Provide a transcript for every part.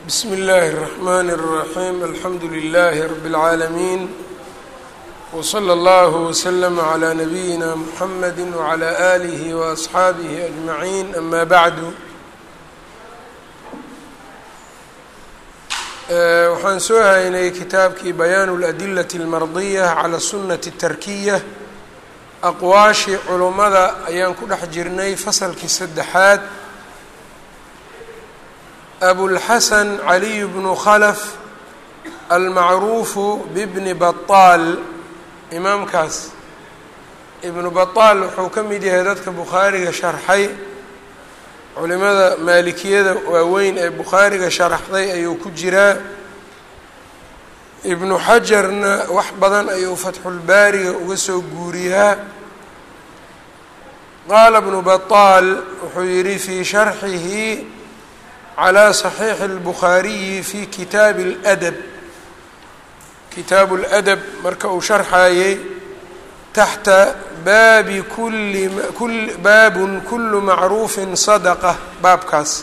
bsmi اllahi الرحmn الرaحيم alxamdu لlh رb العaalمين وslى اllه وslm عlى نabiyina mحamd وعlى آlih وأصxaabih أجmaعin ama bعdu waxaan soo haynay kitaabkii bayaan الأdilaة الmardiية عlى الsunaة الtarkiya aqwaashii culummada ayaan ku dhex jirnay fasalkii saddexaad abulxasan caliy bnu khalaf almacruufu bibni bataal imaamkaas ibnu bataal wuxuu ka mid yahay dadka bukhaariga sharxay culimada maalikiyada waaweyn ee bukhaariga sharaxday ayuu ku jiraa ibnu xajarna wax badan ayuu fatxulbaariga uga soo guuriyaa qaala ibnu bataal wuxuu yidhi fii sharxihi calى صaxiixi اlbukhaariyi fi kitaabi اladab kitaabu اladab marka uu sharxayey taxta baabi kuli baabun kulu macruufin sadqa baabkaas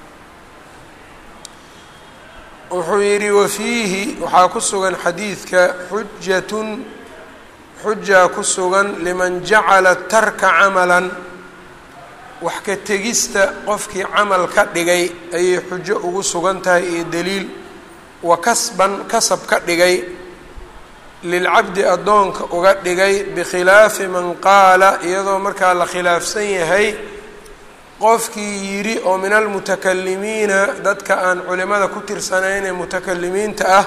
wuxuu yidhi wafiihi waxaa ku sugan xadiidka xujatun xujaa ku sugan liman jacala tarka camalan wax ka tegista qofkii camal ka dhigay ayay xujo ugu sugan tahay iyo daliil wa kasban kasab ka dhigay lilcabdi addoonka uga dhigay bikhilaafi man qaala iyadoo markaa la khilaafsan yahay qofkii yidhi oo min almutakalimiina dadka aan culimada ku tirsanayn ee mutakalimiinta ah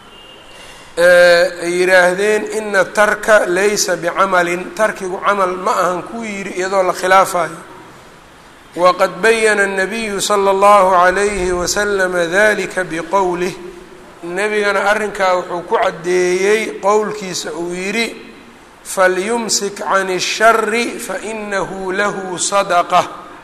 ay yidhaahdeen ina tarka laysa bicamalin tarkigu camal ma ahan kuu yidhi iyadoo la khilaafayo wqad bayana الnabiyu slى اllahu عalayhi waslama dalika bqowlih nebigana arrinkaa wuxuu ku caddeeyey qowlkiisa uu yidhi falyumsik can الshari fainahu lahu sadaqة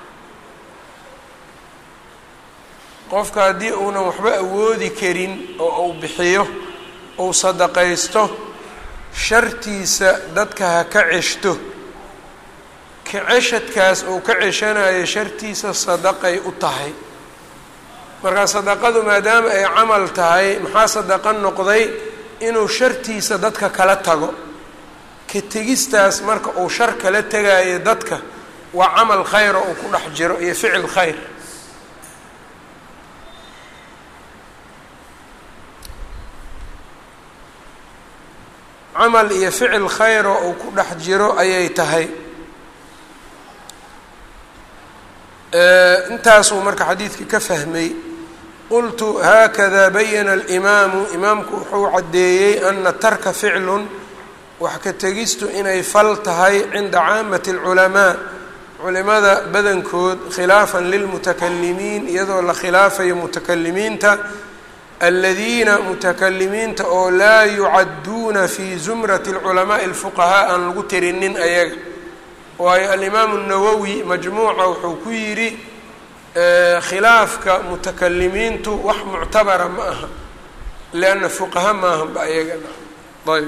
qofka haddii uunan waxba awoodi karin oo uu bixiyo uu sadaqaysto shartiisa dadka ha ka ceshto kaceshadkaas uu ka ceshanayo shartiisa sadaqay u tahay markaa sadaqadu maadaama ay camal tahay maxaa sadaqo noqday inuu shartiisa dadka kala tago ka tegistaas marka uu shar kala tegayo dadka waa camal khayr oo uu ku dhex jiro iyo ficil khayr camal iyo ficil khayr oo uu ku dhex jiro ayay tahay intaasuu marka xadiidka ka fahmay qultu haakada bayana alimaamu imaamku wuxuu caddeeyey ana tarka ficlun wax ka tegistu inay fal tahay cinda caamati alculamaa culimada badankood khilaafan lilmutakalimiin iyadoo la khilaafayo mutakalimiinta aladiina mutakalimiinta oo laa yucadduuna fi zumrati alculamaai alfuqahaa aan lagu tirinin ayaga waayo alimaamu nawowi majmuuca wuxuu ku yidhi khilaafka mutakalimiintu wax muctabara ma aha lianna fuqaha maahanba ayagana ayb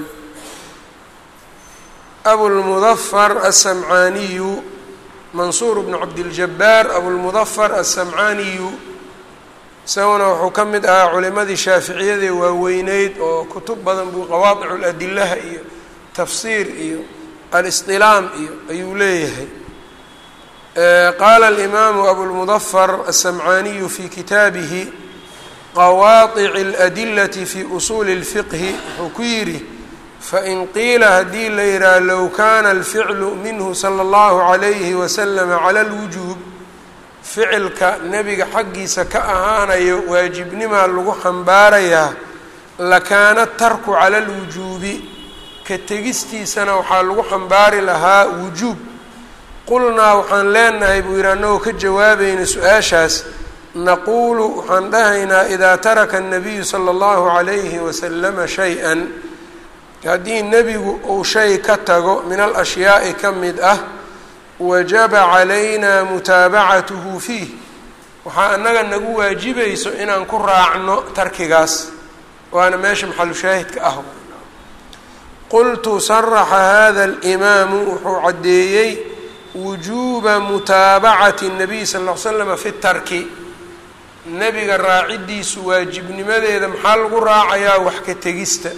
abulmudafar asamcaaniyu mansuur bnu cabdiljabaar abulmudafar asamcaaniyu isaguna wuxuu ka mid ahaa culimadii shaaficiyadee waaweyneyd oo kutub badan buu qawaadicu ladilaha iyo tafsiir iyo alistilaam iyo ayuu leeyahay qaala alimaamu abulmudafar asamcaaniyu fi kitaabihi qawaadici اladilati fi usuuli اlfiqhi wuxuu ku yidhi fain qiila haddii la yidhaha low kana alficlu minhu salى اllahu عalayhi waslama cala اlwujuub ficilka nebiga xaggiisa ka ahaanayo waajibnimaa lagu xambaarayaa lakaana tarku cala اlwujuubi ka tegistiisana waxaa lagu xambaari lahaa wujuub qulnaa waxaan leenahay buu yidhi annagoo ka jawaabayna su-aashaas naquulu waxaan dhahaynaa idaa taraka الnabiyu salى اllahu عalayhi wasalama shay-an haddii nebigu uu shay ka tago min alashyaai ka mid ah wajaba calayna mutaabacatuhu fiih waxaa annaga nagu waajibayso inaan ku raacno tarkigaas waana meesha maxalushaahidka ah qultu saraxa hada alimaamu wuxuu caddeeyey wujuuba mutaabacati الnabiy sal ll l slama fi tarki nebiga raaciddiisu waajibnimadeeda maxaa lagu raacayaa wax ka tegista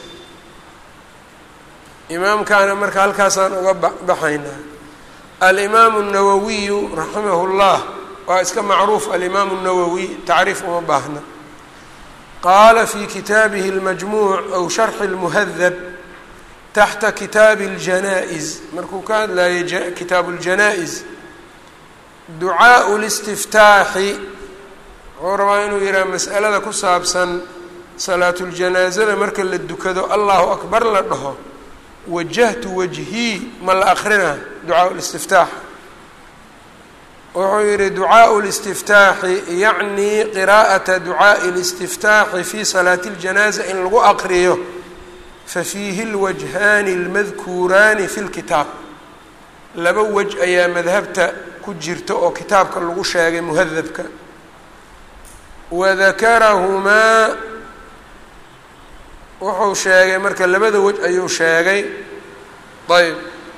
imaamkaana marka halkaasaan uga baxaynaa alimaamu الnawawiyu raximahu اllah waa iska macruuf alimaamu الnawowi tacriif uma baahna qaala fi kitaabihi اlmajmuuc aw sharxi اlmuhadab taxta kitaabi اljanaa-is markuu ka hadlayay kitaabu اljanaa-is ducaaءu اlistiftaaxi wuxuu rabaa inuu yidhaha mas'alada ku saabsan salaatuljanaaزada marka la dukado allahu akbar la dhaho wajahtu wajhii ma la akrina ducaaءu اlistiftaax wuxuu yihi ducaaءu اlistiftaaxi yacni qiraa'ata ducaaءi اlistiftaaxi fi salaati اljanaaza in lagu aqriyo fafiihi اlwajhaani اlmadkuuraani fi اlkitaab laba wej ayaa madhabta ku jirta oo kitaabka lagu sheegay muhadabka wadakarahumaa wuxuu sheegay marka labada wej ayuu sheegay ayb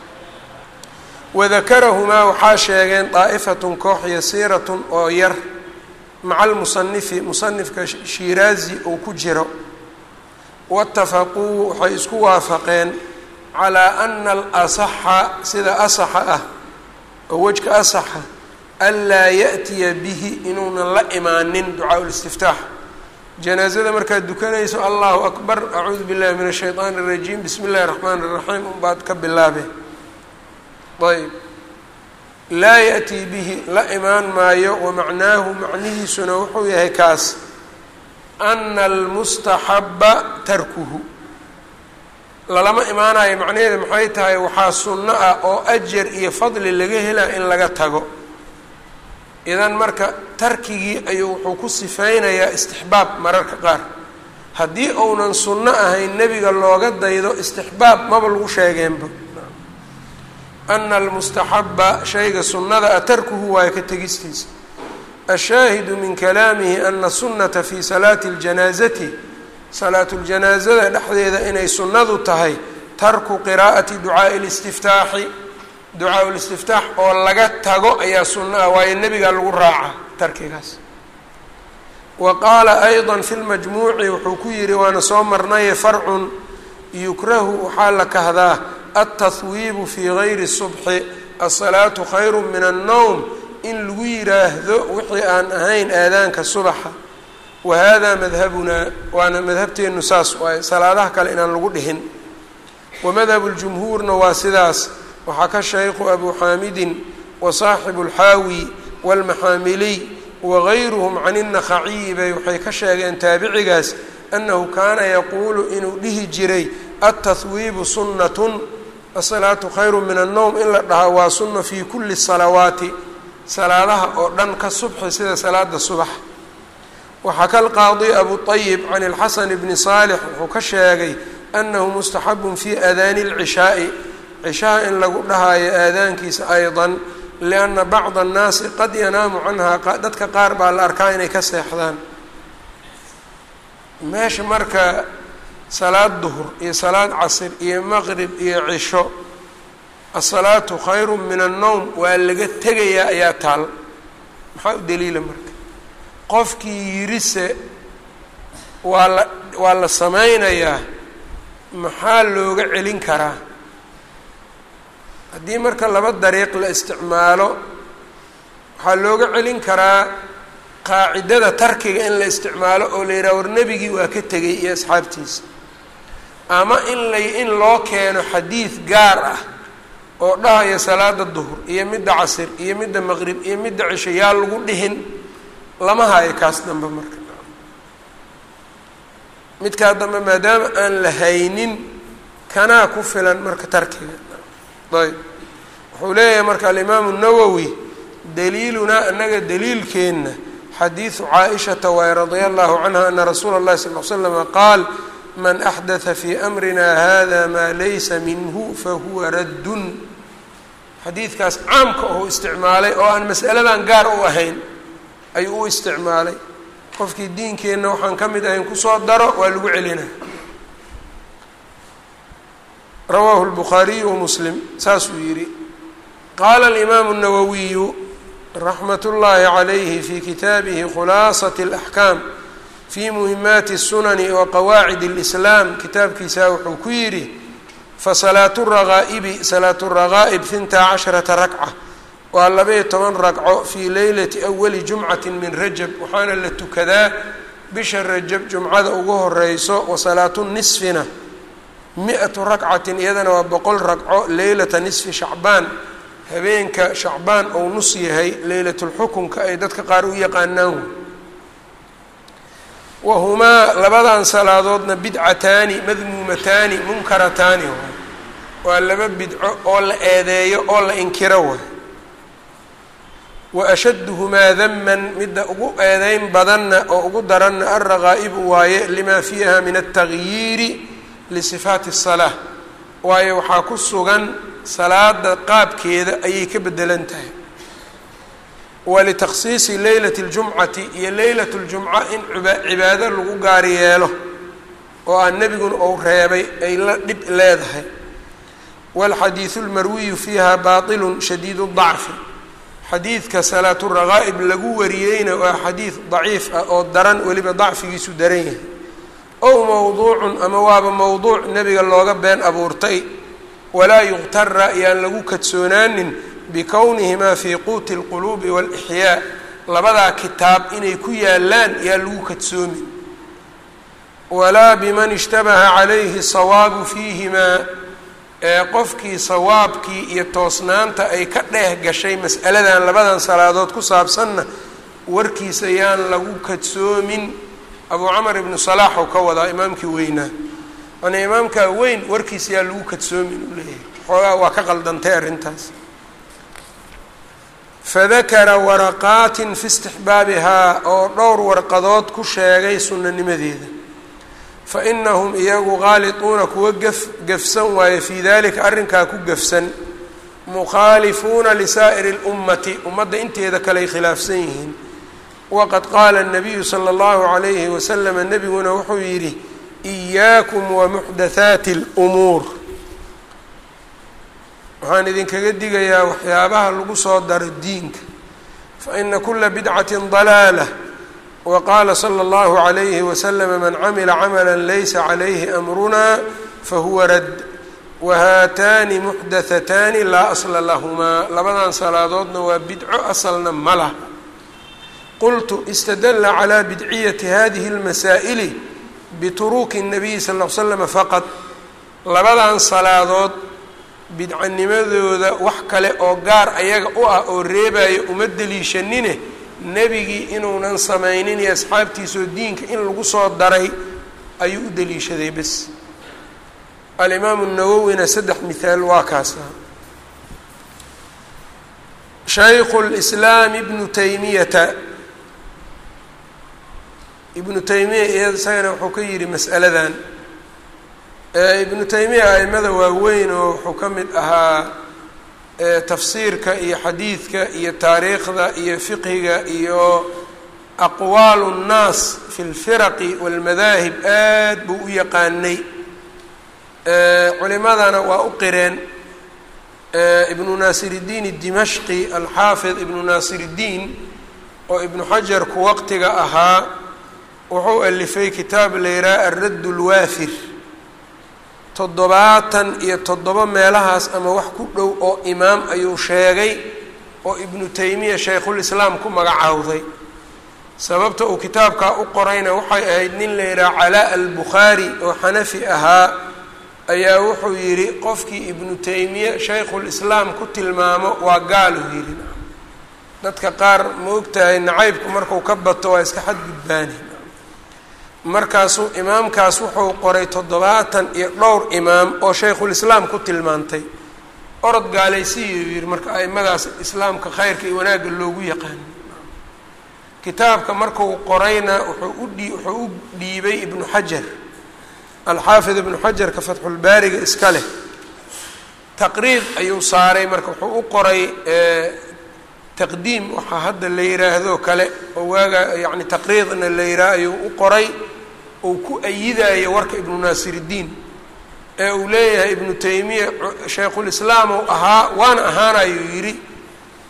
wadakarahumaa waxaa sheegeen daa'ifatun koox yasiiratun oo yar maca almusanifi musanifka shiiraazi uu ku jiro waatafaquu waxay isku waafaqeen calaa ana alasaxa sida asaxa ah oo wejka asaxa anlaa ya'tiya bihi inuunan la imaanin ducaaءu listiftaax janaazada markaad dukanayso allahu akbar acuudu billahi min ashayطaani الrajiim bismi اllahi الraxmaan الraxiim unbaad ka bilaabe ayb laa yaأtii bihi la imaan maayo wamacnaahu macnihiisuna wuxuu yahay kaas ana almustaxaba tarkuhu lalama imaanayo macnaheeda maxay tahay waxaa sunno ah oo ajar iyo fadli laga helaa in laga tago idan marka tarkigii ayuu wuxuu ku sifeynayaa istixbaab mararka qaar haddii uunan sunno ahayn nebiga looga daydo istixbaab maba lagu sheegeenba ana almustaxaba shayga sunnada a tarkuhu waayo ka tegistiisa ashaahidu min kalaamihi ana sunnata fi salaati اljanaazati salaatu ljanaazada dhexdeeda inay sunnadu tahay tarku qiraa'ati ducaaءi اlistiftaaxi ducaa listiftaax oo laga tago ayaa sunno ah waayo nebigaa lagu raaca tarkigaas wa qaala ayضa fi lmajmuuci wuxuu ku yihi waana soo marnaye farcun yukrahu waxaa la kahdaa altahwiibu fii gayri subxi asalaatu khayru min annowm in lagu yiraahdo wixii aan ahayn aadaanka subaxa wa hada madhabunaa waana madhabteennu saas waaye salaadaha kale inaan lagu dhihin wa madhabu ljumhuurna waa sidaas waxaa ka shaykhu abu xaamidin wa saaxibu اlxaawi wاlmaxaamiliy wagayruhum can الnakhaciyi bay waxay ka sheegeen taabicigaas annahu kaana yaquulu inuu dhihi jiray altahwiibu sunnatun asalaatu khayru min annowm in la dhahaa waa sunna fii kuli salawaati salaadaha oo dhan ka subxi sida salaada subax waxaa kalqaadi abu طayib can اlxasan bni saalix wuxuu ka sheegay annahu mustaxabun fi aadaani اlcishaaءi cishaha in lagu dhahaayo aadaankiisa ayضa lianna bacda annaasi qad yanaamu canhaa dadka qaar baa la arkaa inay ka seexdaan meesha marka salaad duhur iyo salaad casir iyo maqrib iyo cisho asalaatu khayru min annowm waa laga tegayaa ayaa taal maxaa u daliila marka qofkii yirise waa la waa la sameynayaa maxaa looga celin karaa haddii marka laba dariiq la isticmaalo waxaa looga celin karaa qaacidada tarkiga in la isticmaalo oo la yidhaha war nebigii waa ka tegay iyo asxaabtiisa ama in lay in loo keeno xadiid gaar ah oo dhahaya salaada duhur iyo midda casir iyo midda maqrib iyo midda cisho yaa lagu dhihin lama hayo kaas dambe marka midkaa dambe maadaama aan la haynin kanaa ku filan marka tarkiga ayb wuxuu leeyahay marka alimaamu nawowi daliilunaa anaga daliilkeenna xadiidu caaishata waay radia allahu canha ana rasuula اllahi sal l slama qaal man axdatha fii amrina hada maa laysa minhu fahuwa raddun xadiidkaas caamka oo isticmaalay oo aan mas'aladan gaar u ahayn ayuu u isticmaalay qofkii diinkeenna waxaan ka mid ahayn kusoo daro waa lagu celina rawaahu lbukhaariyu wamuslim saasuu yidhi qaala alimaamu nawowiyu raxmat ullaahi calayhi fi kitaabihi khulaasat اlaxkaam fi muhimaati الsunani wa qawaacid اlislaam kitaabkiisa wuxuu ku yidhi fasalaatu ragaa'ibi salaatu ragaa'ib hintaa casharata rakca waa labaiyo toban ragco fii leylati awali jumcati min rajab waxaana la tukadaa bisha rajab jumcada ugu horeyso wa salaatu nisfina mi-atu rakcatin iyadana waa boqol ragco leylata nisfi shacbaan habeenka shacbaan ou nus yahay leylatulxukunka ay dadka qaar u yaqaanaan wahumaa labadan salaadoodna bidcataani madmuumataani munkarataani waa laba bidco oo la eedeeyo oo la inkiro way wa ashadduhumaa daman midda ugu eedeyn badanna oo ugu daranna alraqaa'ibu waaye limaa fiiha min altagyiiri lisifaati الsalaa waayo waxaa ku sugan salaada qaabkeeda ayay ka bedelan tahay walitakhsiisi leylati اljumcati iyo leylat اljumca in cibaado lagu gaari yeelo oo aan nebiguna ou reebay ay la dhib leedahay wاlxadiiثu اlmarwiyu fiiha baطilu shadiid الضacfi xadiidka salaatu raqaa'ib lagu wariyeyna waa xadiid daciif ah oo daran weliba dacfigiisu daran yahay ow mowduucun ama waaba mowduuc nebiga looga been abuurtay walaa yuqtara yaan lagu kadsoonaanin bikownihimaa fii quuti اlquluubi wاlixyaa labadaa kitaab inay ku yaalaan yaa lagu kadsoomin walaa biman ishtabaha calayhi sawaabu fiihimaa ee qofkii sawaabkii iyo toosnaanta ay ka dheeh gashay mas'aladan labadan salaadood ku saabsanna warkiisa yaan lagu kadsoomin abuu camar ibnu salaax ou ka wadaa imaamkii weynaa mana imaamkaa weyn warkiisa yaa lagu kadsoomin uu leeyahay xoogaa waa ka qaldantay arrintaas fadakara waraqaatin fi istixbaabihaa oo dhowr warqadood ku sheegay sunnanimadeeda fa inahum iyagu qaaliduuna kuwa gaf gafsan waaye fii dalika arrinkaa ku gafsan mukhaalifuuna lisaa'iri اlummati ummadda inteeda kaley khilaafsan yihiin waqad qaala الnabiyu salى اllahu عalayhi waslama nebiguna wuxuu yidhi إiyaakum wamuxdathaati اlumuur waxaan idinkaga digayaa waxyaabaha lagu soo daro diinka faina kula bidcati ضalaalah waqaala slى اllahu عalayhi waslama man camila camala laysa calayhi amruna fahuwa rad wahaataani muxdathataani laa asla lahumaa labadan salaadoodna waa bidco asalna ma lah qultu istadla calى bidciyati hadihi اlmasaa'ili bituruki الnabiyi sal ll l slama faqad labadan salaadood bidcanimadooda wax kale oo gaar ayaga u ah oo reebayo uma deliishanine nebigii inuunan samaynin iyo asxaabtiisoo diinka in lagu soo daray ayuu u deliishaday bes alimaamu nawowina saddex mithaal waa kaasa shaykhu lislaam ibnu taymiyata ibnu taymiya iya isagana wuxuu ka yidhi mas'aladan ibnu taymiya aimada waaweyn oo wuxuu ka mid ahaa tafsiirka iyo xadiidka iyo taariikhda iyo fiqhiga iyo aqwaalu nnaas fi lfiraqi walmadaahib aad buu u yaqaanay culimadana waa u qireen ibnu naasir iddiin dimashqi alxaafid ibnu naasir iddiin oo ibnu xajarku waqtiga ahaa wuxuu alifay kitaab layraa alradd lwaafir toddobaatan iyo toddoba meelahaas ama wax ku dhow oo imaam ayuu sheegay oo ibnu taymiya shaykhulislaam ku magacaawday sababta uu kitaabkaa u qorayna waxay ahayd nin la yidhaha calaa albukhaari oo xanafi ahaa ayaa wuxuu yidhi qofkii ibnu taymiya shaykhulislaam ku tilmaamo waa gaaluu yidhi dadka qaar ma ogtahay nacaybku marku ka bato waa iska xadgudbaani markaasuu imaamkaas wuxuu qoray toddobaatan iyo dhowr imaam oo shaykhulislaam ku tilmaantay orod gaalaysiiyuu yidhi marka aimadaas islaamka khayrka iyo wanaagga loogu yaqaano kitaabka marku qorayna wuxuu u dhii wuxuu u dhiibay ibnu xajar alxaafid ibnu xajarka fatxulbaariga iska leh taqriid ayuu saaray marka wuxuu u qoray taqdiim waxaa hadda la yidhaahdo kale oo waaga yacni taqriidna la yidhaah ayuu u qoray uu ku ayidayo warka ibnu naasiridiin ee uu leeyahay ibnu taymiya shaykhulislaam uu ahaa waana ahaanayuu yidhi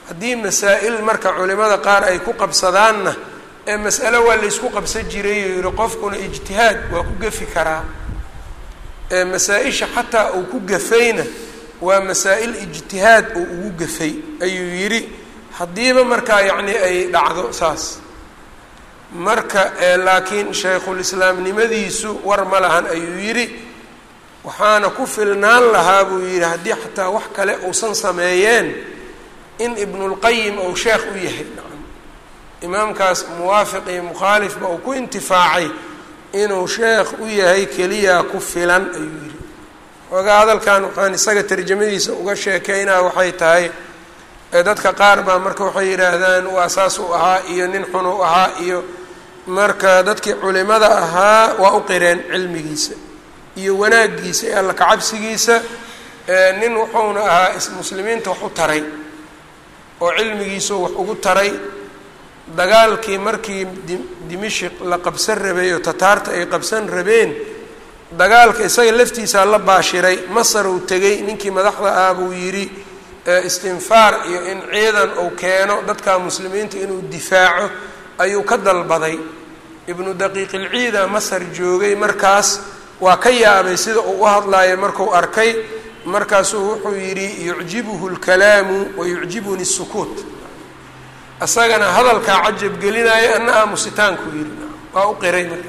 haddii masaa-il marka culimada qaar ay ku qabsadaanna ee mas'alo waa laysku qabsan jiray oo yihi qofkuna ijtihaad waa ku gefi karaa ee masaa-isha xataa uu ku gafayna waa masaa-il ijtihaad uu ugu gafay ayuu yidhi haddiiba markaa yacni ay dhacdo saas marka laakiin shaykhulislaamnimadiisu war ma lahan ayuu yidhi waxaana ku filnaan lahaa buu yidhi haddii xataa wax kale uusan sameeyeen in ibnulqayim ou sheekh u yahay imaamkaas muwaafiq iyo mukhaalifba uu ku intifaacay inuu sheekh u yahay keliyaa ku filan ayuu yidhi xoogaa hadalkan waxaan isaga tarjamadiisa uga sheekeynaa waxay tahay dadka qaar baa marka waxay yidhaahdaan waa saas u ahaa iyo nin xun u ahaa iyo marka dadkii culimada ahaa waa u qireen cilmigiisa iyo wanaagiisa ee alla kacabsigiisa nin wuxuuna ahaa muslimiinta wax u taray oo cilmigiisu wax ugu taray dagaalkii markii dimishik la qabsan rabay oo tataarta ay qabsan rabeen dagaalka isaga laftiisaa la baashiray masar uu tegey ninkii madaxda ah buu yidhi istinfaar iyo in ciidan uu keeno dadka muslimiinta inuu difaaco ayuu ka dalbaday ibnu daqiiqilciida masar joogay markaas waa ka yaabay sida uu u hadlaayo marku arkay markaasuu wuxuu yidhi yucjibuhu lkalaamu wa yucjibuni sukuut isagana hadalkaa cajab gelinaayo ana aamusitaanku yidhi waa u qiray marka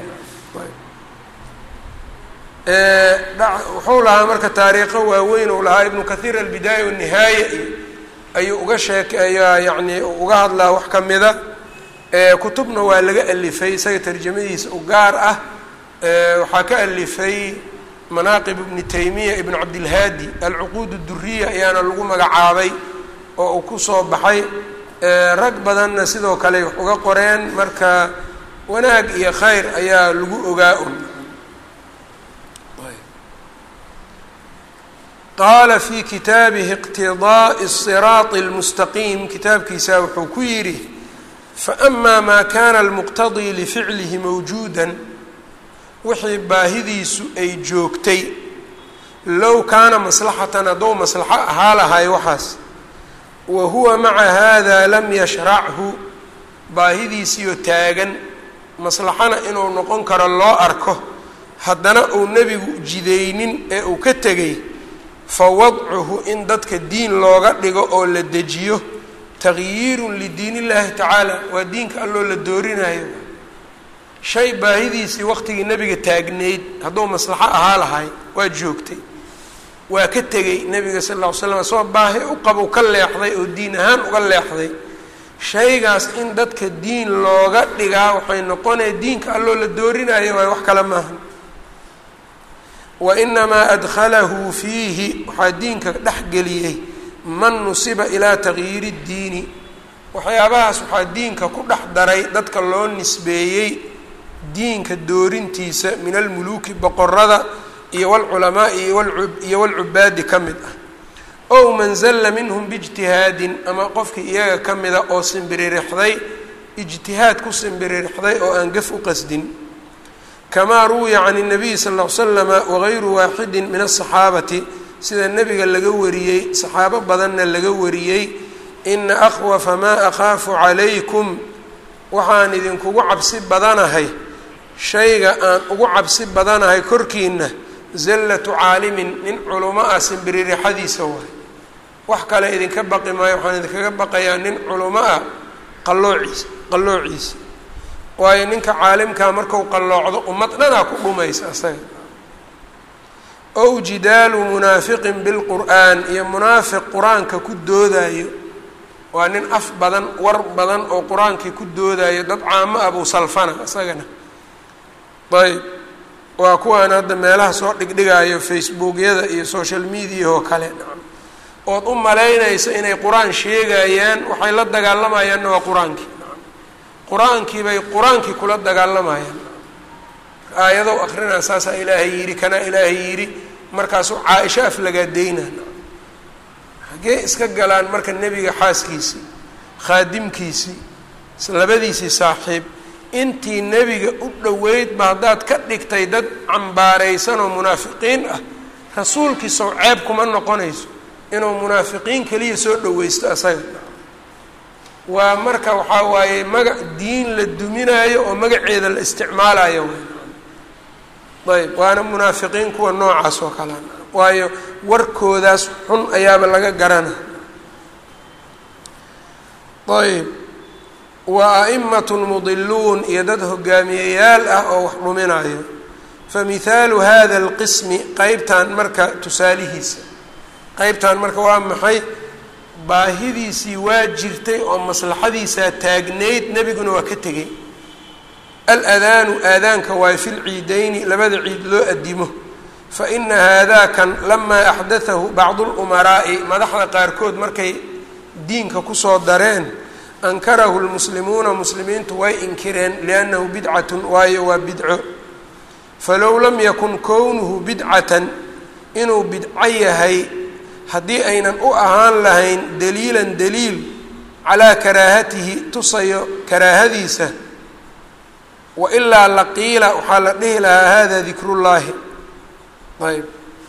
wuxuu lahaa marka taariikho waaweyn uu lahaa ibnu kathiir albidaaya wanihaaya iyo ayuu uga sheekeeyaa yacni uga hadlaa wax ka mida kutubna waa laga alifay isaga tarjamadiisa u gaar ah waxaa ka alifay manaaqib ibni taymiya ibn cabdilhaadi alcuquud duriya ayaana lagu magacaabay oo uu kusoo baxay rag badanna sidoo kale wax uga qoreen marka wanaag iyo khayr ayaa lagu ogaa un qaala fi kitaabihi iqtidaaءi الsiraaط اlmustaqiim kitaabkiisa wuxuu ku yidhi faama maa kana almuqtadii lificlihi mawjuuda wixii baahidiisu ay joogtay low kaana maslaxatan haddou maslaxo ahaa lahay waxaas wa huwa maca hada lam yashrachu baahidiisiyo taagan maslaxana inuu noqon karo loo arko haddana uu nebigu jidaynin ee uu ka tegay fa wadcuhu in dadka diin looga dhigo oo la dejiyo tagyiirun lidiin illaahi tacaala waa diinka alloo la doorinayo shay baahidiisii waqtigii nebiga taagnayd hadduu maslaxo ahaa lahay waa joogtay waa ka tegey nebiga sal lla ly slam isagoo baahi u qabu ka leexday oo diin ahaan uga leexday shaygaas in dadka diin looga dhigaa waxay noqonaya diinka alloo la doorinayo waay wax kale maaha wa inamaa adkhalahu fiihi waxaa diinka dhexgeliyey man nusiba ilaa tagyiiri ddiini waxyaabahaas waxaa diinka ku dhex daray dadka loo nisbeeyey diinka doorintiisa min almuluuki boqorada iyo walculamaai iyo walcubaadi ka mid ah ow man zalla minhum biijtihaadin ama qofkii iyaga ka mida oo simbiririxday ijtihaad ku simbiririxday oo aan gaf u qasdin kamaa ruwiya can الnabiyi sal ll ly slama wagayru waaxidin min aلصaxaabati sida nebiga laga wariyey saxaabo badanna laga wariyey ina akhwafa maa akhaafu calaykum waxaan idinkugu cabsi badanahay shayga aan ugu cabsi badanahay korkiina zallatu caalimin nin culamo ah simbiririxadiisa waay wax kale idinka baqi maayo waxaan idinkaga baqayaa nin culamo ah qalloociisa qalloociisa waayo ninka caalimkaa marku qalloocdo ummad dhanaa ku dhumaysa asaga ow jidaalu munaafiqin bilqur'aan iyo munaafiq qur-aanka ku doodayo waa nin af badan war badan oo qur-aankii ku doodayo dad caamo ah buu salfana isagana ayb waa kuwaan hadda meelaha soo dhigdhigayo facebookyada iyo social media oo kale ood u malaynaysa inay qur-aan sheegayaan waxay la dagaalamayaanna waa qur-aankii qur-aankii bay qur-aankii kula dagaalamayaan aayadow akrinaa saasaa ilaahay yidhi kanaa ilaahay yidhi markaasuu caa-isho aflagaadeyna xaggee iska galaan marka nebiga xaaskiisii khaadimkiisii labadiisii saaxiib intii nebiga u dhoweydba haddaad ka dhigtay dad cambaaraysan oo munaafiqiin ah rasuulkiisow ceeb kuma noqonayso inuu munaafiqiin keliya soo dhoweysto asaga waa marka waxaa waaye magac diin la duminaayo oo magaceeda la isticmaalayo ayb waana munaafiqiin kuwa noocaas oo kalea waayo warkoodaas xun ayaaba laga garana ayb wa a'imatun mudiluun iyo dad hogaamiyeyaal ah oo wax dhuminayo famihaalu hada alqismi qeybtan marka tusaalihiisa qeybtan marka waa maxay baahidiisii waa jirtay oo maslaxadiisaa taagnayd nebiguna waa ka tegey aladaanu aadaanka waay fi lciidayni labada ciid loo adimo fa ina haadakan lamaa axdathahu bacdu lumaraa'i madaxda qaarkood markay diinka kusoo dareen ankarahu lmuslimuuna muslimiintu way inkireen liannahu bidcatun waayo waa bidco falow lam yakun kownuhu bidcatan inuu bidco yahay haddii aynan u ahaan lahayn daliilan daliil calaa karaahatihi tusayo karaahadiisa wa ilaa laqiila waxaa la dhihi lahaa hada dikrullaahi ayb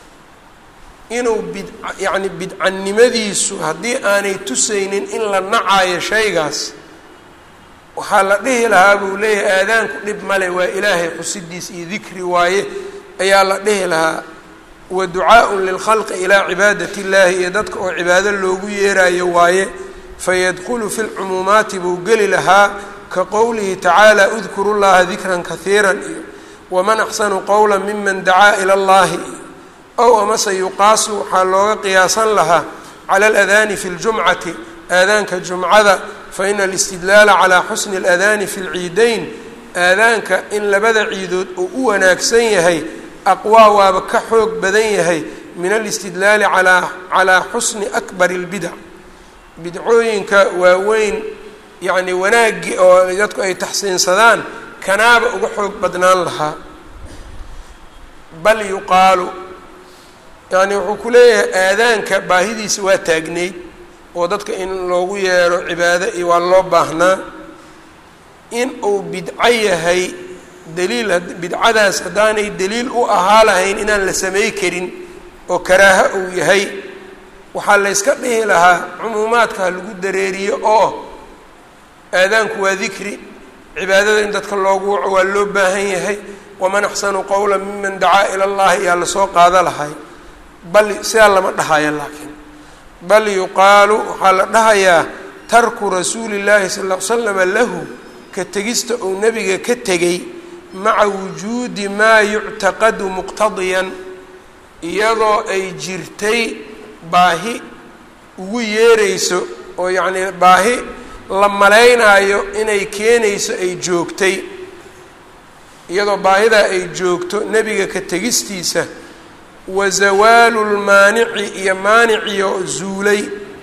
inuu bid yacni bidcanimadiisu haddii aanay tusaynin in la nacayo shaygaas waxaa la dhihi lahaa buu leeyahay aadaanku dhib male waa ilaahay xusidiis iyo dikri waaye ayaa la dhihi lahaa wa ducaaءun lilkhalqi ilaa cibaadati اllahi iyo dadka oo cibaado loogu yeerayo waaye fayadkulu fi lcumuumaati buu geli lahaa ka qowlihi tacaala udkuru llaha dikran kahiira iyo waman axsanu qowla miman dacaa ila اllahi ow amase yuqaasu waxaa looga qiyaasan lahaa cala aladaani fi ljumcati aadaanka jumcada faina alistidlaala calaa xusni اladaani fi lciidayn aadaanka in labada ciidood uu u wanaagsan yahay aqwaa waaba ka xoog badan yahay min alistidlaali alaa calaa xusni akbari اlbidac bidcooyinka waaweyn yacni wanaagii oo dadku ay taxsiinsadaan kanaaba uga xoog badnaan lahaa bal yuqaalu yacni wuxuu ku leeyahay aadaanka baahidiisa waa taagnayd oo dadka in loogu yeero cibaado iyo waa loo baahnaa in uu bidco yahay daliil bidcadaas haddaanay daliil u ahaa lahayn inaan la samey karin oo karaaho uu yahay waxaa layska dhihi lahaa cumuumaadka ha lagu dareeriyo oo aadaanku waa dikri cibaadada in dadka loogu waco waa loo baahan yahay waman axsanu qowla miman dacaa ila allahi yaa lasoo qaado lahay bal sidaa lama dhahaya laakiin bal yuqaalu waxaa la dhahayaa tarku rasuuli llaahi sal ll ly slama lahu ka tegista uu nebiga ka tegay maca wujuudi maa yuctaqadu muqtadiyan iyadoo ay jirtay baahi ugu yeerayso oo yacnii baahi la malaynaayo inay keenayso ay joogtay iyadoo baahidaa ay joogto nebiga ka tegistiisa wa zawaalu lmaanici iyo maaniciyo zuulay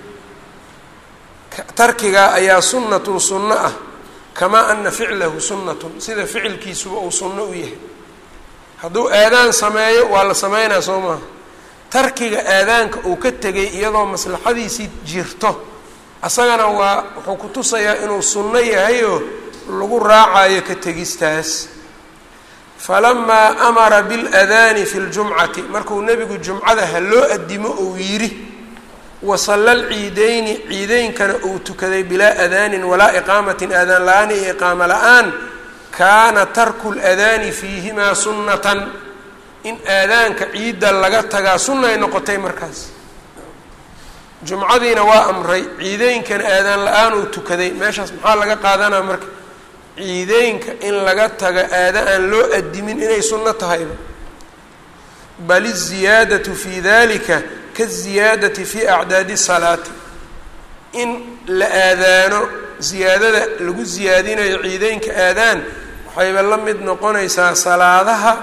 tarkigaa ayaa sunnatun sunno ah kamaa ana ficlahu sunnatun sida ficilkiisuba uu sunno u yahay hadduu aadaan sameeyo waa la sameynaa soo maaha tarkiga aadaanka uu ka tegay iyadoo maslaxadiisii jirto asagana waa wuxuu ku tusayaa inuu sunno yahayoo lagu raacayo ka tegistaas falamaa amara biاladaani fi ljumcati markuu nebigu jumcada ha loo adimo uu yidhi wasalla lciideyni ciideynkana uu tukaday bilaa adaanin walaa iqaamatin aadaan la-aan iyo iqaamo la-aan kaana tarku ladaani fiihimaa sunnatan in aadaanka ciidda laga tagaa sunnay noqotay markaas jumcadiina waa amray ciideynkana aadaan la-aan uu tukaday meeshaas maxaa laga qaadanaa marka ciideynka in laga tago aada aan loo adimin inay sunno tahayba bal iziyaadatu fii dalika kaziyaadati fii acdaadi salaati in la aadaano ziyaadada lagu ziyaadinayo ciideynka aadaan waxayba la mid noqonaysaa salaadaha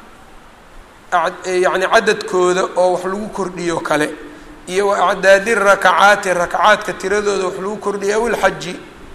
yacni cadadkooda oo wax lagu kordhiyo kale iyo wa acdaadi rakacaati rakacaadka tiradooda wax lagu kordhiyo aw ilxaji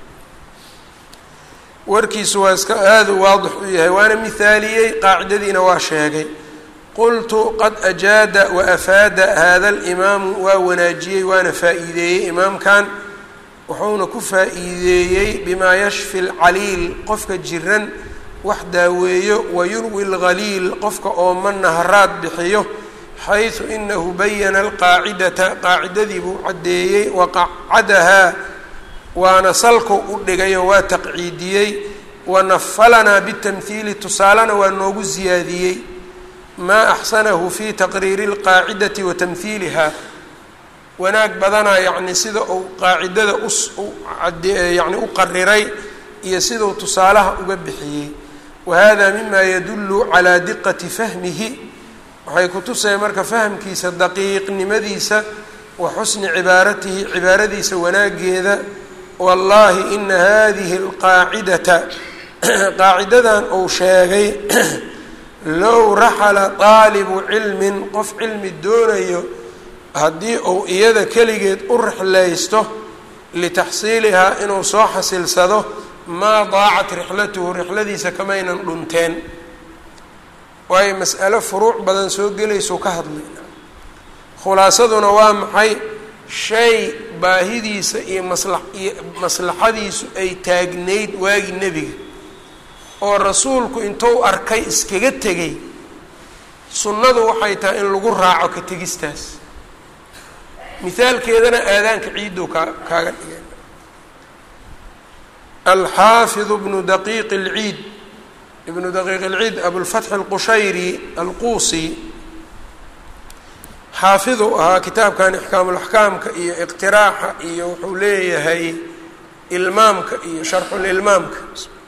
warkiisu waa iska aada u waadix u yahay waana mihaaliyey qaacidadiina waa sheegay qultu qad ajaada wa afaada hada alimaamu waa wanaajiyey waana faa-iideeyey imaamkan wuxuuna ku faa-iideeyey bimaa yashfi lcaliil qofka jiran wax daaweeyo wa yurwi lghaliil qofka ooma naharaad bixiyo xaysu inahu bayana alqaacidata qaacidadii buu caddeeyey waqacadahaa waana salkow u dhigayoo waa taqciidiyey wanafalanaa bitamhiili tusaalena waa noogu siyaadiyey maa axsanahu fi taqriiri اlqaacidati wa tamhiiliha wanaag badanaa yacni sida uu qaacidada us yani u qariray iyo siduu tusaalaha uga bixiyey wahada mima yadulu calaa diqati fahmihi waxay kutusaya marka fahamkiisa daqiiqnimadiisa wa xusni cibaaratihi cibaaradiisa wanaageeda wallahi ina hadihi alqaacidata qaacidadan uu sheegay low raxala qaalibu cilmin qof cilmi doonayo haddii uu iyada keligeed u rixlaysto litaxsiilihaa inuu soo xasilsado maa daacat rixlatuhu rixladiisa kamaynan dhunteen waayo mas'alo furuuc badan soo gelaysuu ka hadlayna khulaasaduna waa maxay shay baahidiisa iyo masla iyo maslaxadiisu ay taagnayd waagii nebiga oo rasuulku intuu arkay iskaga tegay sunnadu waxay tahay in lagu raaco ka tegistaas mihaalkeedana aadaanka ciidow kaa kaaga dhigay alxaafid bnu daqiiq اlciid ibnu daqiiq اlciid abulfatx اlqushayri alquusi xaafidu ahaa kitaabkan ixkaamulaxkaamka iyo iqtiraaxa iyo wuxuu leeyahay ilmaamka iyo sharxulilmaamka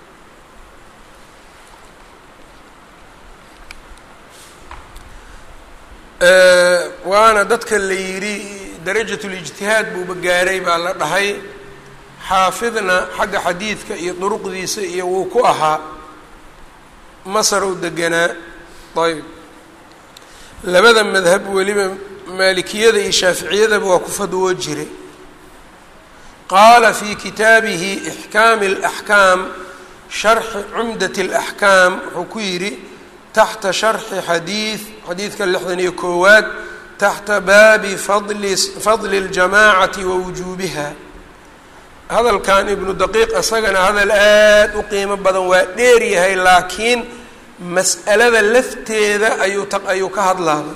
waana dadka la yidhi darajat lijtihaad buuba gaaray baa la dhahay xaafidna xagga xadiidka iyo duruqdiisa iyo wuu ku ahaa masar u deganaa ayb labada madhab weliba maalikiyada iyo shaaficiyadaba waa ku fadwo jiray qaala fi kitaabihi ixkaami اlaxkaam sharxi cumdat اlaxkaam wuxuu ku yidhi taxta sharxi xadiid xadiidka lixdan iyo koowaad taxta baabi fadli fadli اljamaacati wa wujuubiha hadalkan ibnu daqiiq isagana hadal aad u qiimo badan waa dheer yahay laakiin mas'alada lafteeda ayuu ta ayuu ka hadlaaba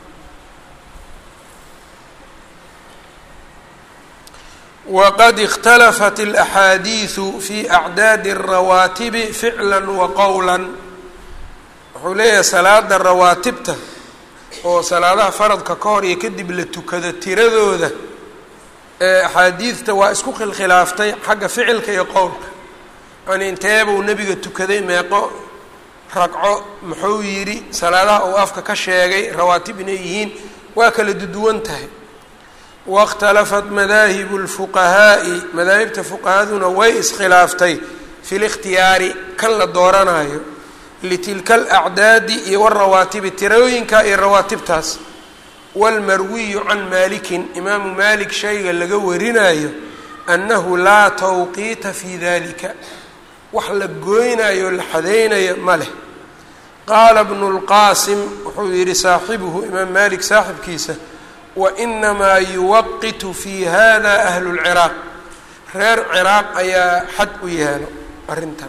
waqad اkhtalafat اlaxaadiidu fi acdaadi الrawaatibi ficla wa qowla wuxuu leeyahay salaada rawaatibta oo salaadaha faradka ka hor iyo kadib la tukado tiradooda ee axaadiidta waa isku khilkhilaaftay xagga ficilka iyo qowlka yani inteebuu nebiga tukaday meeqo ragco muxuu yidhi salaadaha uu afka ka sheegay rawaatib inay yihiin waa kala duduwan tahay waاkhtalafat madaahibu اlfuqahaa'i madaahibta fuqahaduna way iskhilaaftay fi likhtiyaari kan la dooranayo litilka alacdaadi iyo warawaatibi tirooyinka iyo rawaatibtaas wاlmarwiyu can maalikin imaamu maalik shayga laga warinayo annahu laa tawqiita fi dalika wax la gooynayo la xadaynayo ma leh qaala bnu اlqaasim wuxuu yihi saaxibuhu imaam maalik saaxibkiisa wainamaa yuwaqitu fi hada ahlu اlciraaq reer ciraaq ayaa xad u yeelo arrintan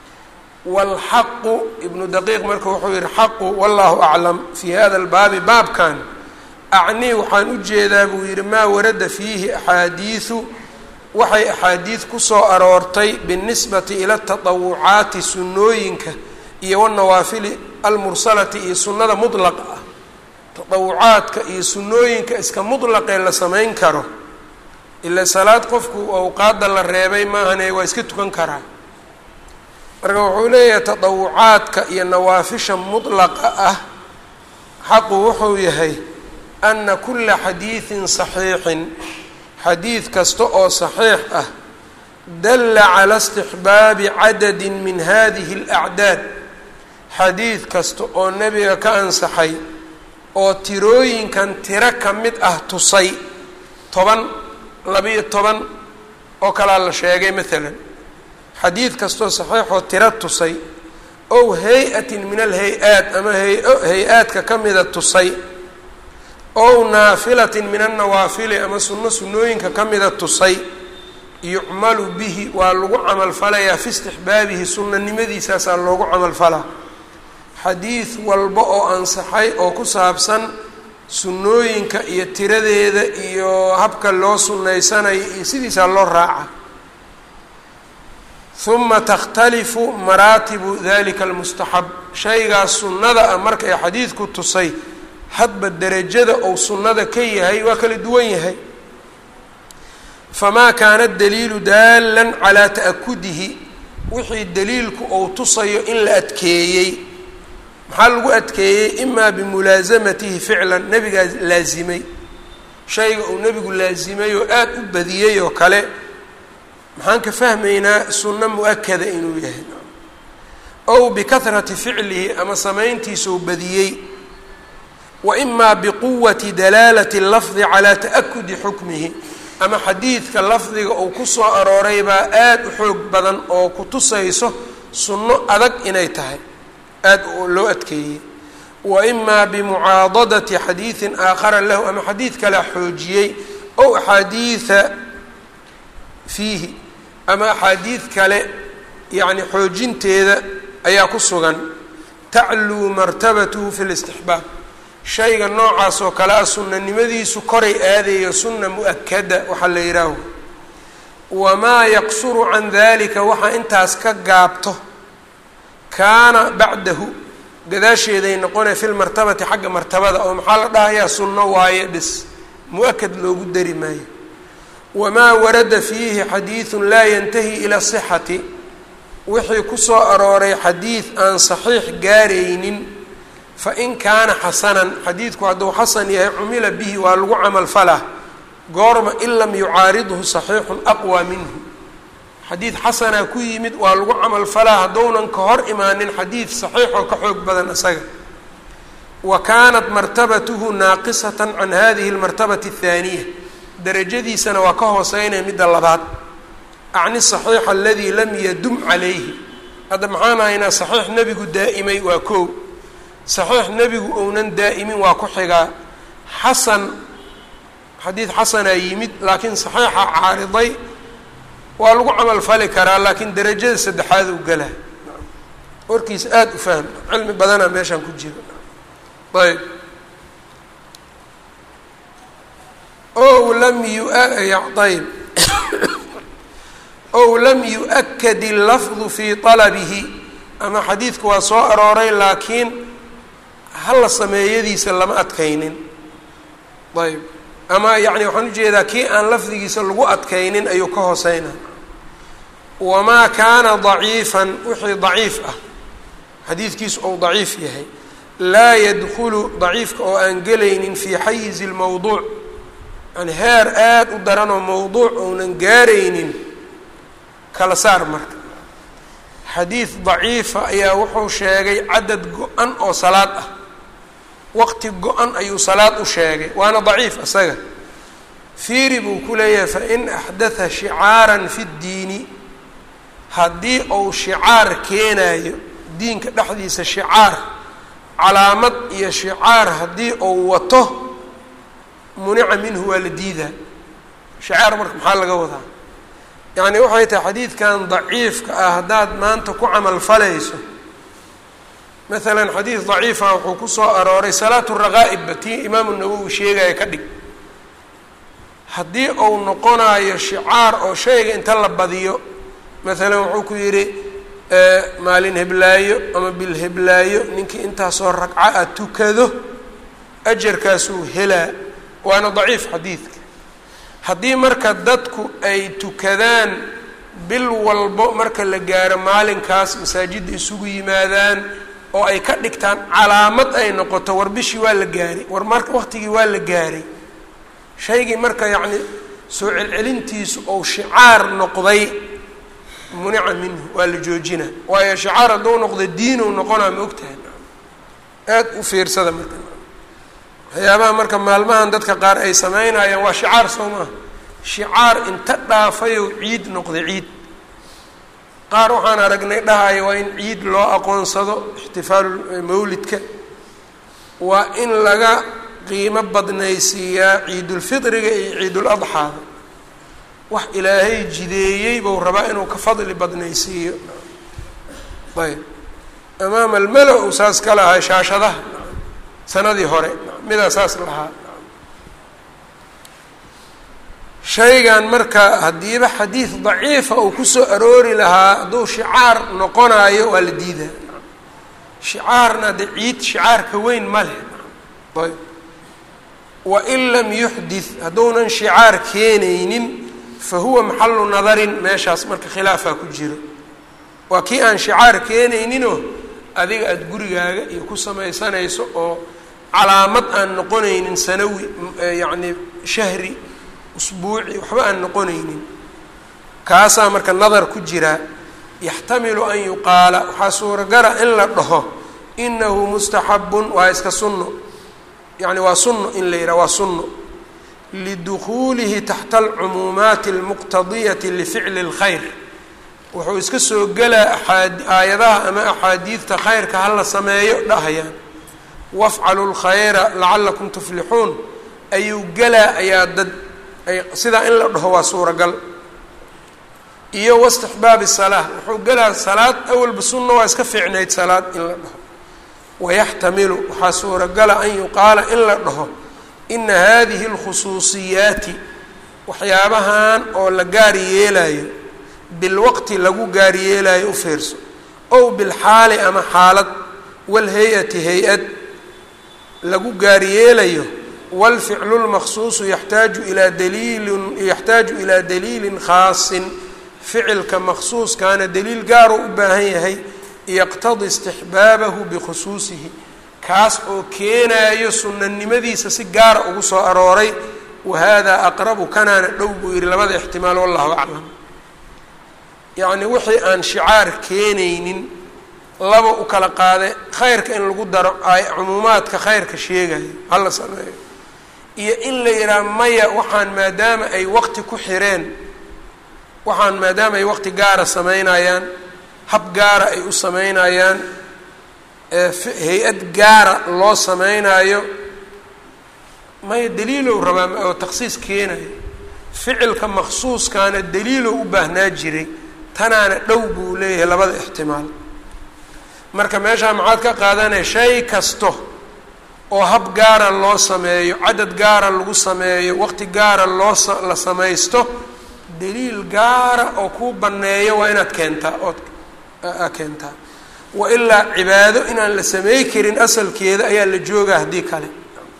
wاlxaqu ibnu daqiiq marka wuxuu yihi xaqu wallahu aclam fi hada albaabi baabkan acnii waxaan u jeedaa buu yidhi maa warada fiihi axaadiidu waxay axaadiid kusoo aroortay binisbati ila taطawucaati sunnooyinka iyo wanawaafili almursalati iyo sunnada mudlaqa ah taطawucaadka iyo sunnooyinka iska mudlaqee la samayn karo ila salaad qofku awqaadda la reebay maahane waa iska tukan karaa marka wuxuu leeyahay taطawucaadka iyo nawaafisha mudlaqa ah xaqu wuxuu yahay ana kula xadiidin saxiixin xadiid kasta oo saxiix ah dalla cala istixbaabi cadadi min hadihi اlacdaad xadiid kasta oo nebiga ka ansaxay oo tirooyinkan tiro ka mid ah tusay toban labiyo toban oo kalaa la sheegay maalan xadiid kastoo saxiixoo tiro tusay ow hay-atin min alhay-aat ama hay-o hay-aadka ka mida tusay ow naafilatin min annawaafili ama sunno sunnooyinka ka mida tusay yucmalu bihi waa lagu camalfalayaa fi istixbaabihi sunnanimadiisaasaa loogu camalfalaa xadiid walba oo ansaxay oo ku saabsan sunnooyinka iyo tiradeeda iyo habka loo sunnaysanayo iyo sidiisaa loo raaca huma takhtalifu maraatibu dalika almustaxab shaygaas sunnada ah marka ay xadiidku tusay hadba derajada ou sunnada ka yahay waa kala duwan yahay famaa kaana daliilu daalan calaa ta'akudihi wixii daliilku ou tusayo in la adkeeyey maxaa lagu adkeeyey imaa bimulaasamatihi ficlan nebigaa laasimay shayga uu nebigu laasimay oo aada u badiyey oo kale maxaan ka fahmaynaa sunno mu-akada inuu yahay ow bikahrati ficlihi ama samayntiisuu badiyey wa imaa biquwati dalaalati lafdi calaa ta'akudi xukmihi ama xadiidka lafdiga uu ku soo arooray baa aada u xoog badan oo ku tusayso sunno adag inay tahay aada loo adkeeyey wa imaa bimucaadadati xadiidin aakhara lahu ama xadiid kalea xoojiyey ow axaadiida fiihi ama axaadiid kale yacni xoojinteeda ayaa ku sugan tacluu martabatuhu fi listixbaab shayga noocaas oo kale ah sunnanimadiisu koray aadayo sunna mu-akada waxaa la yidhaaho wamaa yaqsuru can dalika waxaa intaas ka gaabto kaana bacdahu gadaasheeday noqonaya fi lmartabati xagga martabada oo maxaa la dhahayaa sunno waaye bis mu-akad loogu dari maayo wamaa warada fiihi xadiidun laa yantahi ila sixati wixii kusoo arooray xadiid aan saxiix gaaraynin fain kaana xasanan xadiidku hadduu xasan yahay cumila bihi waa lagu camal falaa goorma in lam yucaaridhu saxiixun aqwa minhu xadiid xasanaa ku yimid waa lagu camal falaa haddounan ka hor imaanin xadiid saxiixoo ka xoog badan isaga wa kaanat martabatuhu naaqisatan can hadihi lmartabati athaaniya darajadiisana waa ka hooseynaya midda labaad acni saxiixa aladii lam yadum calayhi hadda maxaan haynaa saxiix nebigu daa'imay waa koow saxiix nebigu ounan daa'imin waa ku xigaa xasan xadiid xasanaa yimid laakiin saxiixa caariday waa lagu camal fali karaa laakiin derajada saddexaad u galaa warkiisa aada u fahma cilmi badanaa meeshaan ku jira ayb ow lam yuayb ow lam yu-akad illafdu fii talabihi ama xadiidku waa soo arooray laakiin hala sameeyadiisa lama adkaynin ayb ama yacni waxaan ujeedaa kii aan lafdigiisa lagu adkaynin ayuu ka hooseyna wamaa kaana daciifan wixii daciif ah xadiidkiisu ou daciif yahay laa yadkhulu daciifka oo aan gelaynin fii xayizi lmowduuc yani heer aada u daranoo mowduuc ounan gaaraynin kala saar marka xadiid daciifa ayaa wuxuu sheegay cadad go-an oo salaad ah waqti go-an ayuu salaad u sheegay waana daciif isaga fiiri buu ku leeyahay fain axdatha shicaaran fi ddiini haddii uu shicaar keenayo diinka dhexdiisa shicaar calaamad iyo shicaar haddii uu wato munica minhu waa la diidaa shicaar marka maxaa laga wadaa yacni waxay tahay xadiidkan daciifka ah haddaad maanta ku camal falayso maalan xadiid daciifa wuxuu ku soo arooray salaatu raqaa'ibba tii imaamu nawowi sheegaya ka dhig haddii uu noqonayo shicaar oo shayga inta la badiyo maalan wuxuu ku yidhi maalin heblaayo ama bil heblaayo ninkii intaasoo ragca a tukado ajarkaasuu helaa waana daciif xadiidka haddii marka dadku ay tukadaan bil walbo marka la gaaro maalinkaas masaajidda isugu yimaadaan oo ay ka dhigtaan calaamad ay noqoto war bishii waa la gaaray war marka waqtigii waa la gaaray shaygii marka yacni soo celcelintiisu ou shicaar noqday munica minhu waa la joojina waayo shicaar hadduu noqdo diinow noqonaa ma ogtahay aada u fiirsada marka waxyaabaha marka maalmahan dadka qaar ay sameynayaan waa shicaar soo maaha shicaar inta dhaafayow ciid noqda ciid qaar waxaan aragnay dhahaya waa in ciid loo aqoonsado ixtifaalu mawlidka waa in laga qiimo badnaysiiyaa ciidulfitriga iyo ciiduladxaada wax ilaahay jideeyey buu rabaa inuu ka fadli badnaysiiyo ayb amaama almala-u saas ka lahaa shaashadaha sanadii hore midaa saas lahaa shaygan marka haddiiba xadiid daciifa uu kusoo aroori lahaa hadduu shicaar noqonayo waa la diidaa shicaarna de ciid shicaarka weyn ma leh ayb wain lam yuxdith hadduunan shicaar keenaynin fa huwa maxalu nadarin meeshaas marka khilaafaa ku jiro waa kii aan shicaar keenayninoo adiga aada gurigaaga iyo ku samaysanayso oo calaamad aan noqonaynin sanawi yacni shahri usbuuci waxba aan noqonaynin kaasaa marka nadar ku jiraa yaxtamilu an yuqaala waxaa suuragala in la dhaho inahu mustaxabun waa iska sunno yani waa sunno in la yidhaha waa sunno lidukhuulihi taxta alcumuumaati almuqtadiyati lificli اlkhayr wuxuu iska soo gelaa aaad aayadaha ama axaadiidta khayrka hala sameeyo dhahayaan wafcalu lkhayra lacalakum tuflixuun ayuu gelaa ayaa dad sidaa in la dhaho waa suuragal iyo wastixbaabi salaa wuxuu gelaa salaad awalba sunna waa iska fiicnayd salaad in la dhaho wayaxtamilu waxaa suuragala an yuqaala in la dhaho ina hadihi اlkhusuusiyaati waxyaabahan oo la gaar yeelayo bilwaqti lagu gaar yeelayo u fiirso ow bilxaali ama xaalad walhay-ati hay-ad lagu gaar yeelayo wاlficlu اlmaqsuusu yaxtaaju ilaa daliilin yaxtaaju ilaa daliilin khaasin ficilka maqsuuskaana daliil gaaruu u baahan yahay yaqtadi istixbaabahu bikhusuusihi kaas oo keenaayo sunanimadiisa si gaara ugu soo arooray wahada aqrabu kanaana dhow buu yihi labada ixtimaal wallahu aclam yacni wixii aan shicaar keenaynin laba u kala qaade khayrka in lagu daro ay cumuumaadka khayrka sheegayo hala sameeyo iyo in la yidhaha maya waxaan maadaama ay waqti ku xireen waxaan maadaama ay waqti gaara sameynayaan hab gaara ay u sameynayaan hay-ad gaara loo sameynaayo maya daliilow rabaa oo takhsiis keenayo ficilka maksuuskaana daliilow u baahnaa jiray tanaana dhow buu leeyahay labada ixtimaal marka meeshaa maxaad ka qaadanaya shay kasto oo hab gaara loo sameeyo cadad gaara lagu sameeyo waqti gaara loo la samaysto daliil gaara oo kuu banneeyo waa inaad keentaa ood keentaa wa ilaa cibaado inaan la samey karin asalkeeda ayaa la joogaa haddii kale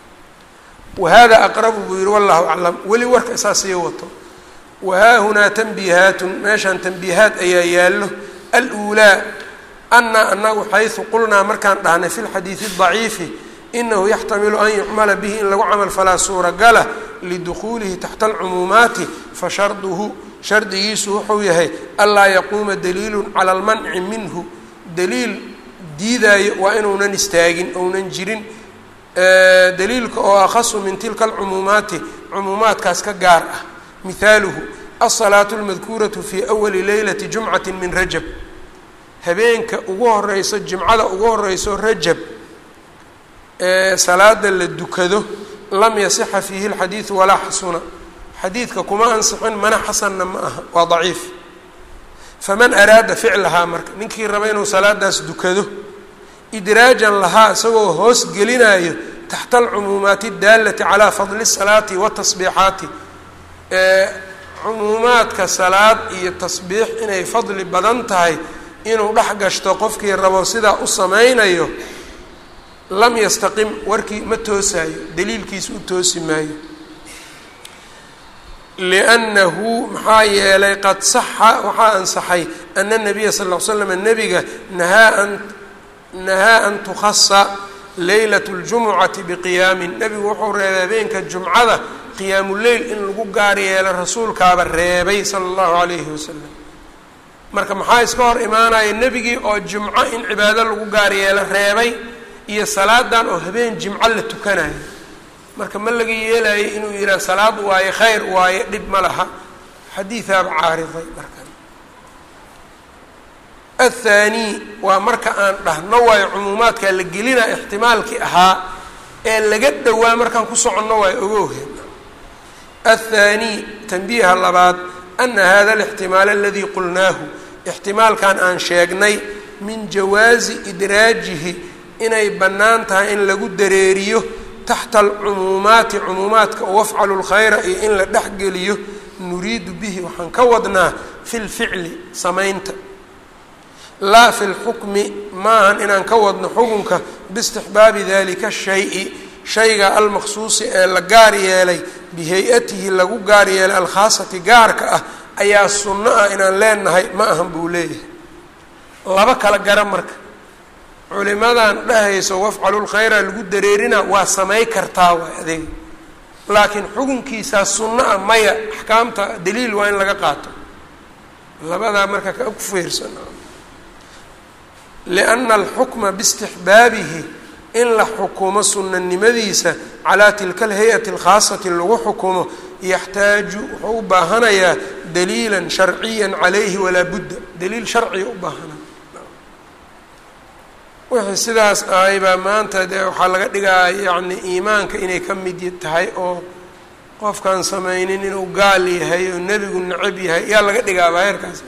wahada aqrabu buu yihi wallahu aclam weli warka isaa sii wato wahaahunaa tanbiihaatun meeshaan tanbiihaat ayaa yaallo aluulaa ana anagu xaysu qulnaa markaan dhahnay fi lxadiidi daciifi inahu yaxtamilu an yucmala bihi in lagu camal falaa suuragala lidukhuulihi taxta alcumuumaati fasharduhu shardigiisu wuxuu yahay anlaa yaquuma daliilu cala almanci minhu daliil diidaayo waa inuunan istaagin ounan jirin daliilka oo akhasu min tilka alcumuumaati cumuumaadkaas ka gaar ah mihaaluhu alsalaatu almadkuuratu fii awali leylati jumcati min rajab habeenka ugu horeyso jimcada ugu horeyso rajab ee salaada la dukado lam yasixa fiihi alxadiidu walaa xasuna xadiidka kuma ansixin mana xasanna ma aha waa daciif faman araada ficlahaa marka ninkii raba inuu salaadaas dukado idraajan lahaa isagoo hoos gelinayo taxta alcumuumaati adaalati calaa fadli الsalaati watasbiixaati cumuumaadka salaad iyo tasbiix inay fadli badan tahay inuu dhex gashto qofkii rabo sidaa u sameynayo lam yastaqim warkii ma toosaayo daliilkiisa u toosi maayo liannahu maxaa yeelay qad saxa waxaa ansaxay ana nabiya sal ll ly slam nebiga nahaa an nahaa an tukhasa leylat اljumucati biqiyaamin nebigu wuxuu reebay habeenka jumcada qiyaamuleyl in lagu gaar yeelo rasuulkaaba reebay sala allahu calayhi wasalam marka maxaa iska hor imaanaya nebigii oo jumco in cibaado lagu gaar yeelo reebay iyo salaadan oo habeen jimco la tukanayo marka ma laga yeelayo inuu yidhaha salaad waaye khayr waaye dhib ma laha xadiidaaba caariday marka athaani waa marka aan dhahno waayo cumuumaadkaa la gelina ixtimaalkii ahaa ee laga dhowaa markaan ku soconno waayo ogowhe athaani tanbiiha labaad ana hada alixtimaal aladii qulnaahu ixtimaalkan aan sheegnay min jawaazi idraajihi inay bannaan tahay in lagu dareeriyo taxta alcumuumaati cumuumaadka oo wafcalu lkhayra iyo in la dhexgeliyo nuriidu bihi waxaan ka wadnaa fi lficli samaynta laa fi lxukmi maahan inaan ka wadno xukunka biistixbaabi dalika shayi shayga almaqsuusi ee la gaar yeelay bihay-atihi lagu gaar yeelay alkhaasati gaarka ah ayaa sunno ah inaan leenahay ma ahan buu leeyahay laba kala gara marka culimadan dhahayso wafcalu lkhayra lagu dareerina waa samay kartaa waay adeeg laakiin xukunkiisaa sunno ah maya axkaamta daliil waa in laga qaato labadaa marka ka ku fiirsan lianna alxukma biistixbaabihi in la xukumo sunanimadiisa calaa tilka alhay-ati alkhaasati lagu xukumo yaxtaaju wuxuu u baahanayaa daliilan sharciya calayhi walaa budda daliil sharciga u baahanaya wixii sidaas ahay baa maanta dee waxaa laga dhigaa yacni iimaanka inay ka mid tahay oo qofkaan samaynin inuu gaal yahay oo nebigu necab yahay yaa laga dhigaabaa heerkaas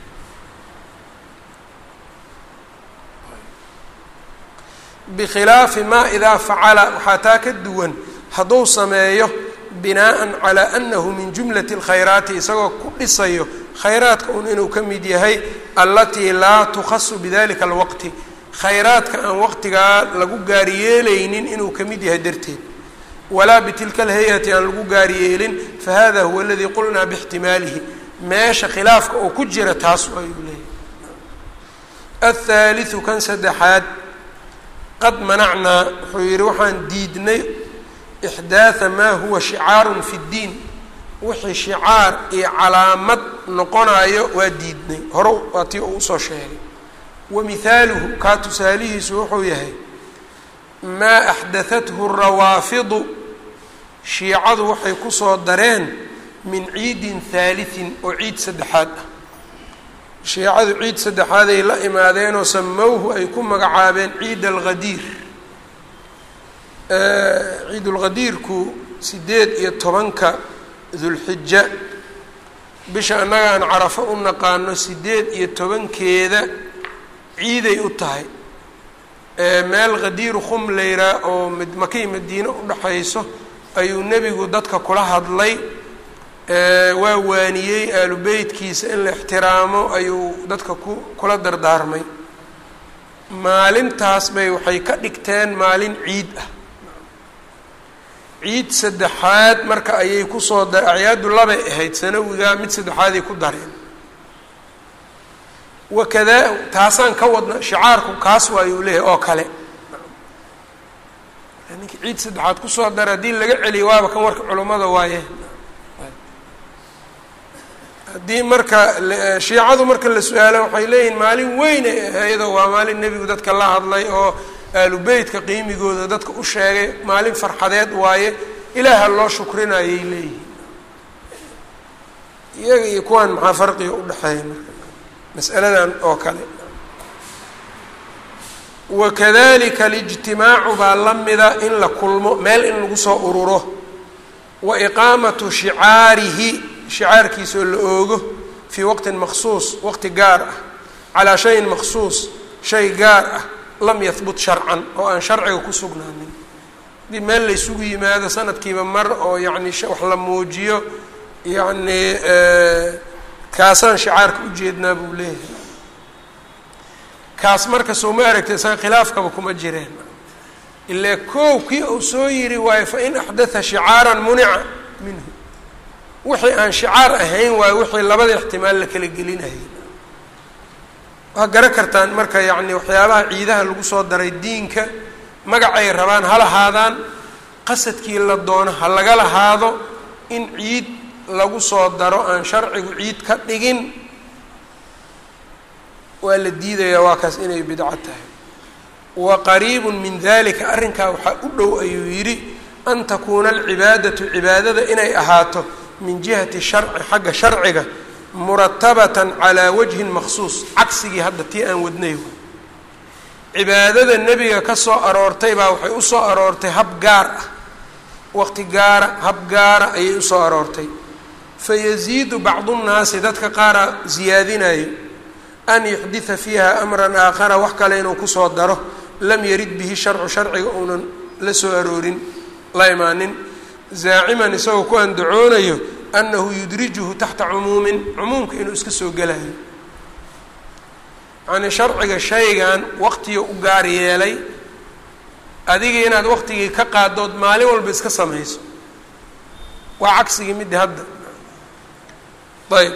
bikhilaafi maa idaa facala waxaa taa ka duwan hadduu sameeyo binaa'an calaa annahu min jumlati alkhayraati isagoo ku dhisayo khayraadka un inuu ka mid yahay allatii laa tukhasu bidalika alwaqti khayraadka aan waqtigaa lagu gaariyeelaynin inuu ka mid yahay darteed walaa bitilka alhay-ati aan lagu gaariyeelin fahada huwa aladii qulnaa bixtimaalihi meesha khilaafka oo ku jira taas ayuu leeyahy athaaliu kan saddexaad qad manacnaa wuxuu yidhi waxaan diidnay ixdaatha maa huwa shicaarun fi ddiin wixii shicaar iyo calaamad noqonayo waa diidnay hore waa tii uu usoo sheegay wa mihaaluhu kaa tusaalihiisu wuxuu yahay maa axdathathu rawaafidu shiicadu waxay kusoo dareen min ciidin haalitin oo ciid saddexaad ah shiicadu ciid saddexaaday la imaadeenoo samowhu ay ku magacaabeen ciid alghadiir ciidulghadiirku sideed iyo tobanka dulxija bisha annaga aan carafo u naqaano sideed iyo tobankeeda ciiday u tahay meel khadiiru khum layraa oo makay madiine udhaxayso ayuu nebigu dadka kula hadlay waa waaniyey aalu beytkiisa in la ixtiraamo ayuu dadka ku kula dardaarmay maalintaas bay waxay ka dhigteen maalin ciid ah ciid saddexaad marka ayay kusoo da acyaadu labay ahayd sanawiga mid saddexaaday ku dareen wakadaa taasaan ka wadna shicaarku kaas waayuu leeyahay oo kale ninki ciid saddexaad kusoo dara haddii laga celiyo waaba kan warka culummada waaye haddii marka shiicadu marka la su-aalo waxay leeyihin maalin weyn ay ahaydoo waa maalin nebigu dadka la hadlay oo aalu beytka qiimigooda dadka u sheegay maalin farxadeed waaye ilaaha loo shukrinayay leeyihin iyaga iyo kuwaan maxaa farqiga udhexeeya marka masaladan oo kale wakadalika alijtimaacu baa la mida in la kulmo meel in lagu soo ururo wa iqaamatu shicaarihi shicaarkiisoo la oogo fii waqtin maksuus waqti gaar ah calaa shayin maksuus shay gaar ah lam yahbut sharcan oo aan sharciga ku sugnaanin haddii meel la ysugu yimaado sanadkiiba mar oo yacni wax la muujiyo yacni kaasaan shicaarka ujeednaa buu leeyahay kaas marka soo ma aragtay isaga khilaafkaba kuma jireen ilaa koow kii uu soo yiri waayo fa in axdatha shicaaran munica minhu wixii aan shicaar ahayn waayo wixii labada ixtimaal la kala gelinayay waa garan kartaan marka yacni waxyaabaha ciidaha lagu soo daray diinka magacay rabaan ha lahaadaan qasadkii la doono ha laga lahaado in ciid lagu soo daro aan sharcigu ciid ka dhigin waa la diidayaa waa kaas inay bidco tahay wa qariibun min dalika arrinkaa waxaa u dhow ayuu yidhi an takuuna alcibaadatu cibaadada inay ahaato min jihati sharci xagga sharciga muratabatan calaa wajhin maksuus cagsigii hadda tii aan wadnay cibaadada nebiga ka soo aroortay baa waxay u soo aroortay hab gaar ah waqti gaara hab gaara ayay usoo aroortay fayaziidu bacdu nnaasi dadka qaara ziyaadinayo an yuxdita fiiha amran aakhara wax kale inuu kusoo daro lam yarid bihi sharcu sharciga uunan la soo aroorin la imaanin zaaciman isagoo ku andacoonayo annahu yudrijuhu taxta cumuumin cumuumka inuu iska soo gelayo yacnii sharciga shaygan waqtiga u gaar yeelay adiga inaad waqtigii ka qaadood maalin walba iska samayso waa cagsigii middi hadda ayb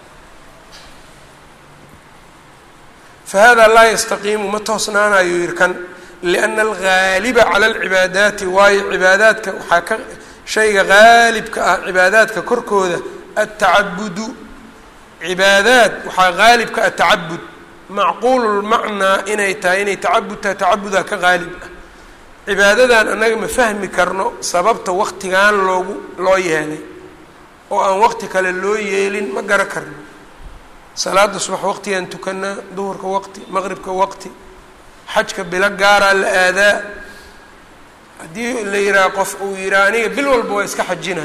fahada laa yastaqiimu ma toosnaanayo yiri kan liana algaaliba cala alcibaadaati waayo cibaadaadka waxaa ka shayga gaalibka ah cibaadaadka korkooda atacabudu cibaadaad waxaa gaalibka ah tacabud macquulu lmacnaa inay tahay inay tacabud tahay tacabudaa ka gaalib ah cibaadadan annaga ma fahmi karno sababta waqtigan loogu loo yeelay oo aan waqti kale loo yeelin ma gara karno salaada subax waqtigaan tukanaa duhurka waqti maqribka waqti xajka bilo gaaraa la aadaa haddii la yidhaha qof uu yidhaha aniga bil walba waa iska xajina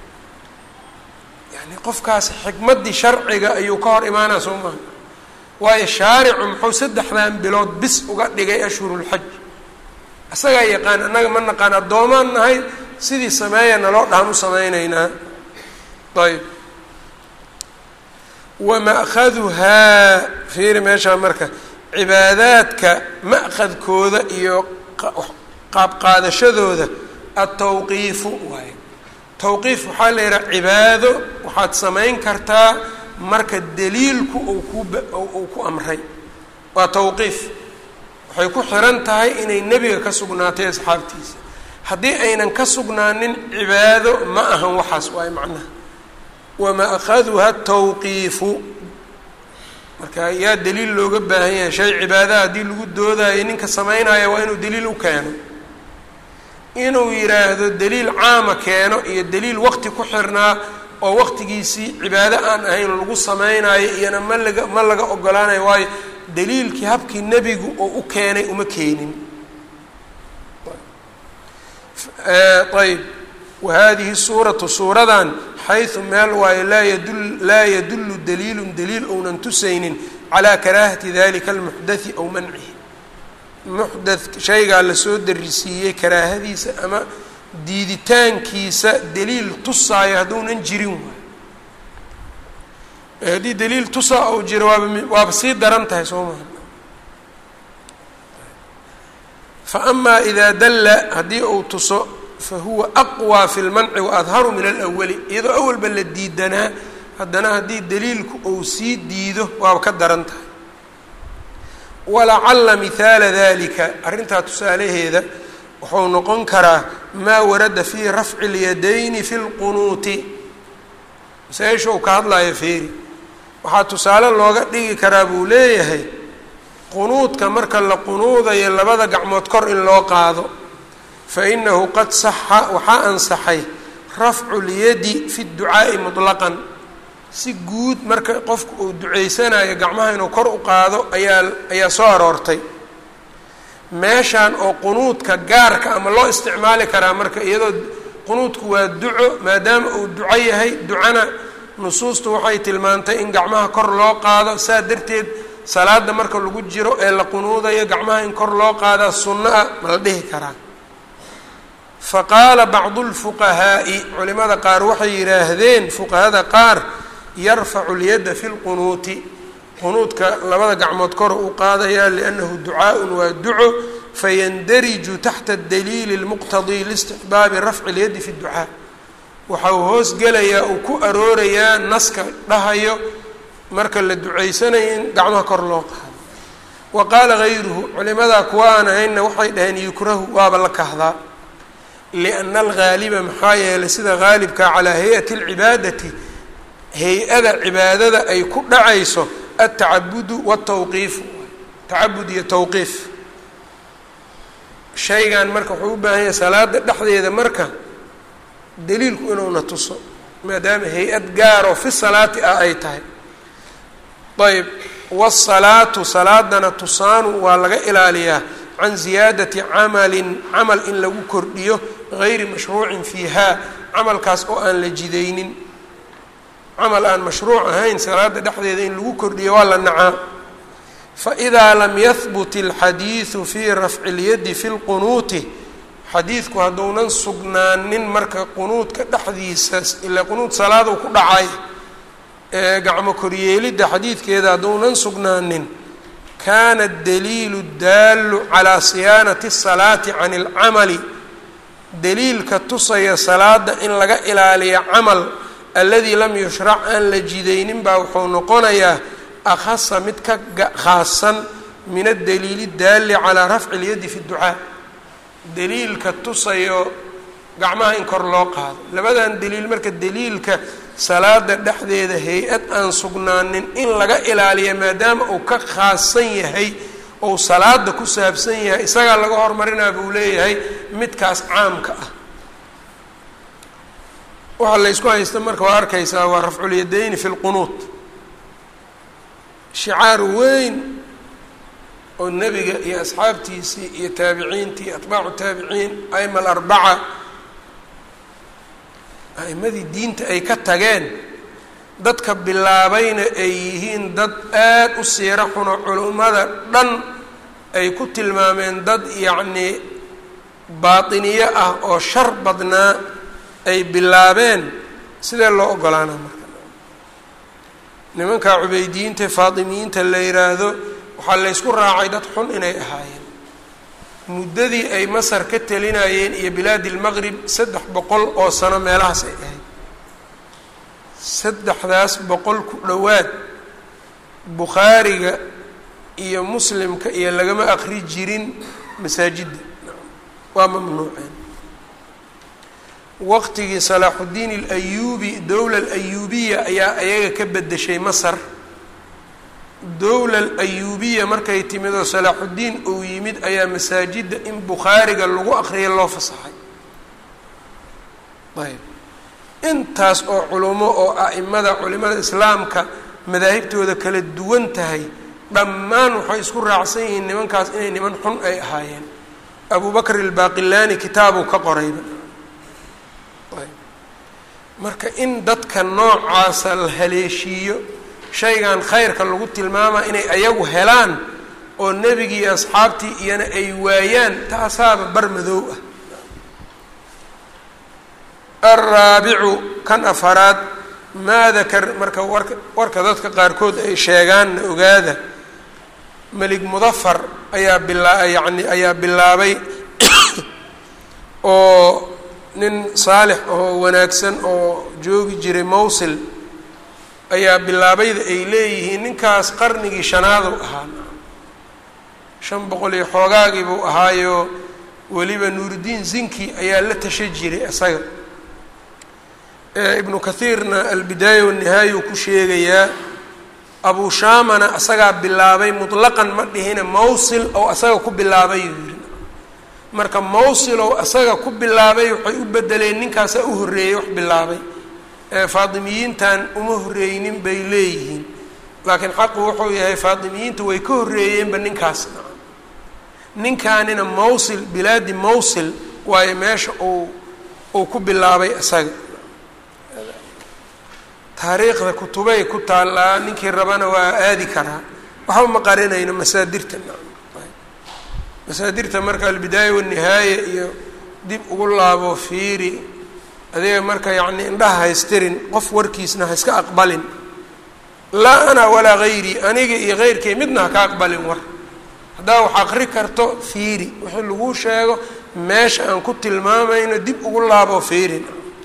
yani qofkaas xikmaddii sharciga ayuu ka hor imaanaa soo maha waayo shaaricu muxuu saddexdan bilood bis uga dhigay ashhurulxaj isagaa yaqaan annaga ma naqaan addoomaan nahay sidii sameeya naloo dhahan u samaynaynaa ayb wama'khaduhaa fiiri meeshaa marka cibaadaadka ma'khadkooda iyo qaabqaadashadooda atawqiifu waaye tawqiif waxaa la yidhaha cibaado waxaad samayn kartaa marka daliilku uu kuba uu ku amray waa tawqiif waxay ku xiran tahay inay nebiga ka sugnaatay asxaabtiisa haddii aynan ka sugnaanin cibaado ma ahan waxaas waaye macnaha wama'khaduha tawqiifu marka yaa daliil looga baahan yahay shay cibaadaha haddii lagu doodayo ninka samaynaya waa inuu daliil u keeno inuu yidhaahdo daliil caama keeno iyo daliil waqti ku xirnaa oo waqtigiisii cibaado aan ahayn lagu samaynayo iyona ma laga ma laga ogolaanayo waayo daliilkii habkii nebigu oo u keenay uma keenin ayb wa hadihi suuratu suuradan xaysu meel waayo laa yadul laa yadullu daliilun daliil ounan tusaynin calaa karaahati dalika almuxdathi aw mancihi muxdath shaygaa lasoo darisiiyey karaahadiisa ama diiditaankiisa daliil tusaayo hadduunan jirin waay haddii daliil tusaa ou jiro waaba waaba sii daran tahay soo maha fa amaa idaa dalla haddii uu tuso fa huwa aqwى fi lmanci waadharu min alawali iyadoo awalba la diidanaa haddana haddii daliilku uu sii diido waaba ka daran tahay walacala mihaala dalika arrintaa tusaalaheeda wuxuu noqon karaa maa warada fii rafci اlyadayni fi lqunuuti masaa-isha uu ka hadlayo feeri waxaa tusaale looga dhigi karaa buu leeyahay qunuudka marka la qunuudayo labada gacmood kor in loo qaado fa inahu qad saxa waxaa ansaxay rafcu lyadi fi dducaa'i mutlaqan si guud marka qofku uu duceysanayo gacmaha inuu kor u qaado ayaa ayaa soo aroortay meeshan oo qunuudka gaarka ama loo isticmaali karaa marka iyadoo qunuudku waa duco maadaama uu duco yahay ducana nusuustu waxay tilmaantay in gacmaha kor loo qaado saa darteed salaada marka lagu jiro ee la qunuudayo gacmaha in kor loo qaadaa sunno ah ma la dhihi karaa fa qaala bacdu lfuqahaa'i culimada qaar waxay yidhaahdeen fuqahada qaar yarfacu lyadda fi lqunuuti qunuudka labada gacmood kor u qaadayaa liannahu ducaaءun waa duco fayandariju taxta daliili اlmuqtadii liistiqbaabi rafci اlyaddi fi اdducaa waxa uu hoos gelayaa uu ku aroorayaa naska dhahayo marka la ducaysanayo in gacmaha kor loo qaado wa qaala gayruhu culimadaa kuwa aan ahaynna waxay dhaheen yukrahu waaba la kahdaa lianna algaaliba maxaa yeelay sida gaalibka calaa hay-ati اlcibaadati hay-ada cibaadada ay ku dhacayso altacabudu wاtawqiifu tacabud iyo tawqiif shaygan marka wuxuu u baahan yahay salaada dhexdeeda marka daliilku inuuna tuso maadaama hay-ad gaaroo fi salaati ah ay tahay ayb wالsalaatu salaadana tusaanu waa laga ilaaliyaa can ziyaadati camalin camal in lagu kordhiyo gayri mashruucin fiiha camalkaas oo aan la jidaynin camal aan mashruuc ahayn salaada dhexdeeda in lagu kordhiyo waa la nacaa faidaa lam yahbut اlxadiidu fii rafci اlyadi fi اlqunuuti xadiidku hadduunan sugnaanin marka qunuudka dhexdiisa ilaa qunuud salaaduu ku dhacay ee gacmo koryeelidda xadiidkeeda hadduunan sugnaanin kaana daliilu daallu calaa siyaanati asalaati can alcamali daliilka tusaya salaada in laga ilaaliyo camal alladii lam yushrac aan la jidaynin baa wuxuu noqonayaa akhasa mid ka khaasan min adaliili daalli calaa rafci اlyadi fi اdducaa daliilka tusayo gacmaha in kor loo qaado labadan daliil marka daliilka salaada dhexdeeda hay-ad aan sugnaanin in laga ilaaliya maadaama uu ka khaasan yahay ou salaada ku saabsan yahay isagaa laga hormarinaa buu leeyahay midkaas caamka ah waxaa la ysku haysta marka waa arkaysaa waa rafculyadayni fi lqunuud shicaar weyn oo nebiga iyo asxaabtiisii iyo taabiciintii iyo atbaacu taabiciin aima alarbaca a'imadii diinta ay ka tageen dadka bilaabayna ay yihiin dad aada u siiro xuno culummada dhan ay ku tilmaameen dad yacnii baatiniyo ah oo shar badnaa ay bilaabeen sidee loo ogolaana marka nimanka cubeydiyiinta faatimiyiinta la yidhaahdo waxaa laysku raacay dad xun inay ahaayeen muddadii ay masar ka telinayeen iyo bilaadi lmaqrib saddex boqol oo sano meelahaas ay ahayd saddexdaas boqol ku dhowaad bukhaariga iyo muslimka iyo lagama aqri jirin masaajidda waa mamnuuceen waqtigii salaaxuddiin alayuubi dowla alayuubiya ayaa ayaga ka bedeshay masar dowla alayuubiya markay timid oo salaaxuddiin uu yimid ayaa masaajidda in bukhaariga lagu aqriya loo fasaxay ayb intaas oo culummo oo a'imada culimada islaamka madaahibtooda kala duwan tahay dhammaan waxay isku raacsan yihiin nimankaas inay niman xun ay ahaayeen abu bakr albaaqilaani kitaabuu ka qorayba marka in dadka noocaasa la haleeshiiyo shaygan khayrka lagu tilmaamaa inay ayagu helaan oo nebigii iyo asxaabtii iyana ay waayaan taasaaba bar madoow ah alraabicu kan afaraad maa dakar marka warka warka dadka qaarkood ay sheegaanna ogaada melig mudafar ayaa bilaa yacni ayaa bilaabay oo nin saalix oo wanaagsan oo joogi jiray mawsil ayaa bilaabayda ay leeyihiin ninkaas qarnigii shanaadu ahaa shan boqol iyo xoogaagii buu ahaayo weliba nuurudiin zinki ayaa la tasha jiray isaga ibnu kathiirna albidaaya wanihaayuu ku sheegayaa abu shaamana isagaa bilaabay mutlaqan ma dhihina mawsil oo isaga ku bilaabay uu yihi marka mawsilow isaga ku bilaabay waxay u bedeleen ninkaasaa u horreeyey wax bilaabay faatimiyiintan uma horreeynin bay leeyihiin laakiin xaqu wuxuu yahay faatimiyiinta way ka horreeyeenba ninkaas ninkaanina mawsil bilaadi mawsil waayo meesha uu uu ku bilaabay isaga taariikhda kutubay ku taallaa ninkii rabana waa aadi karaa waxba ma qarinayno masaadirta masaadirta marka albidaaya wanihaaya iyo dib ugu laabo fiiri adiga marka yacni indhaha haystirin qof warkiisna ha iska aqbalin laa ana walaa hayrii aniga iyo heyrkay midna ha ka aqbalin war haddaa wax aqri karto fiiri wixii laguu sheego meesha aan ku tilmaamayno dib ugu laabo fiirin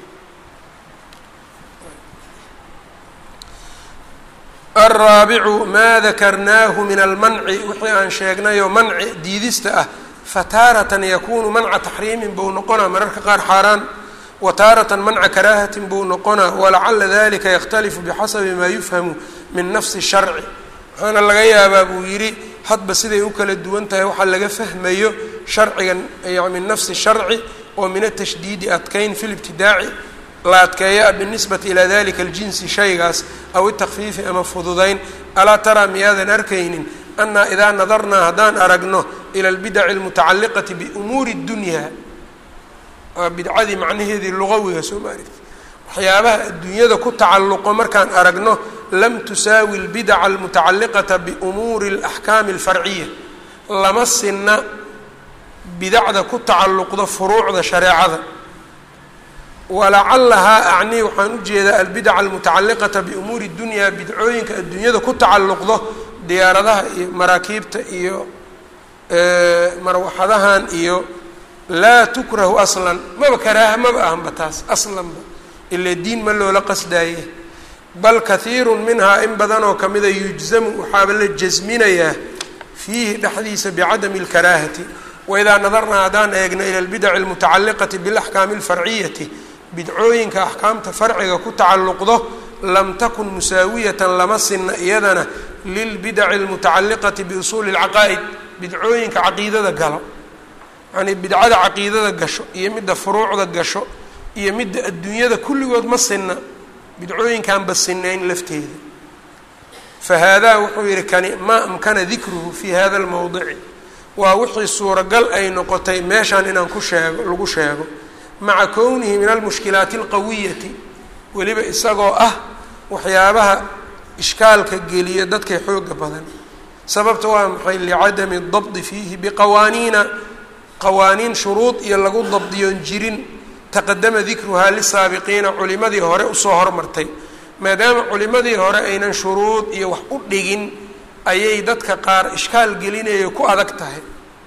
alraabicu maa dakarnaahu min almanci wixii aan sheegnayoo manci diidista ah fataaratan yakunu manca taxriimin buu noqonaa mararka qaar xaaraan wa taaratan manca karaahatin buu noqonaa walacala dalika yakhtalifu bixasabi maa yufhamu min nafsi sharci waxaana laga yaabaa buu yidhi hadba siday u kala duwan tahay waxaa laga fahmayo sharciga min nafsi sharci oo min atashdiidi adkayn fi libtidaaci la adkeeya a binisbati ilaa dalika aljinsi shaygaas aw itakfiifi ama fududayn alaa taraa miyaadan arkaynin annaa idaa nadarnaa haddaan aragno ila albidaci almutacalliqati biumuuri اdunyaa waa bidcadii macnaheedii lugawiga soo ma aragti waxyaabaha adduunyada ku tacalluqo markaan aragno lam tusaawi albidaca almutacalliqata biumuuri alaxkaami alfarciya lama sinna bidacda ku tacalluqda furuucda shareecada walacallahaa acnii waxaan u jeedaa albidaca almutacalliqata biumuuri dunyaa bidcooyinka adduunyada ku tacalluqdo diyaaradaha iyo maraakiibta iyo marwaxadahan iyo laa tukrahu aslan maba karaaha maba ahanba taas aslanba ilaa diin ma loola qasdaaye bal kahiirun minhaa in badanoo kamida yujzamu waxaaba la jasminayaa fiihi dhexdiisa bicadami اlkaraahati waidaa nadarnaa haddaan eegno ila albidaci almutacalliqati biاlaxkaami اlfarciyati bidcooyinka axkaamta farciga ku tacalluqdo lam takun musaawiyatan lama sinna iyadana lilbidaci almutacalliqati biusuuli اlcaqaa'id bidcooyinka caqiidada galo yacnii bidcada caqiidada gasho iyo midda furuucda gasho iyo midda adduunyada kulligood ma sinna bidcooyinkaanba sinayn lafteeda fa haadaa wuxuu yihi kani maa amkana dikruhu fii hada almowdici waa wixii suuragal ay noqotay meeshaan inaan ku sheego lagu sheego maca kownihi min almushkilaati alqawiyati weliba isagoo ah waxyaabaha ishkaalka geliya dadkay xooga badan sababta waa maxay licadami dabdi fiihi biqawaaniina qawaaniin shuruud iyo lagu dabdiyoon jirin taqadama dikruhaa lisaabiqiina culimadii hore usoo hormartay maadaama culimadii hore aynan shuruud iyo wax u dhigin ayay dadka qaar ishkaal gelinayo ku adag tahay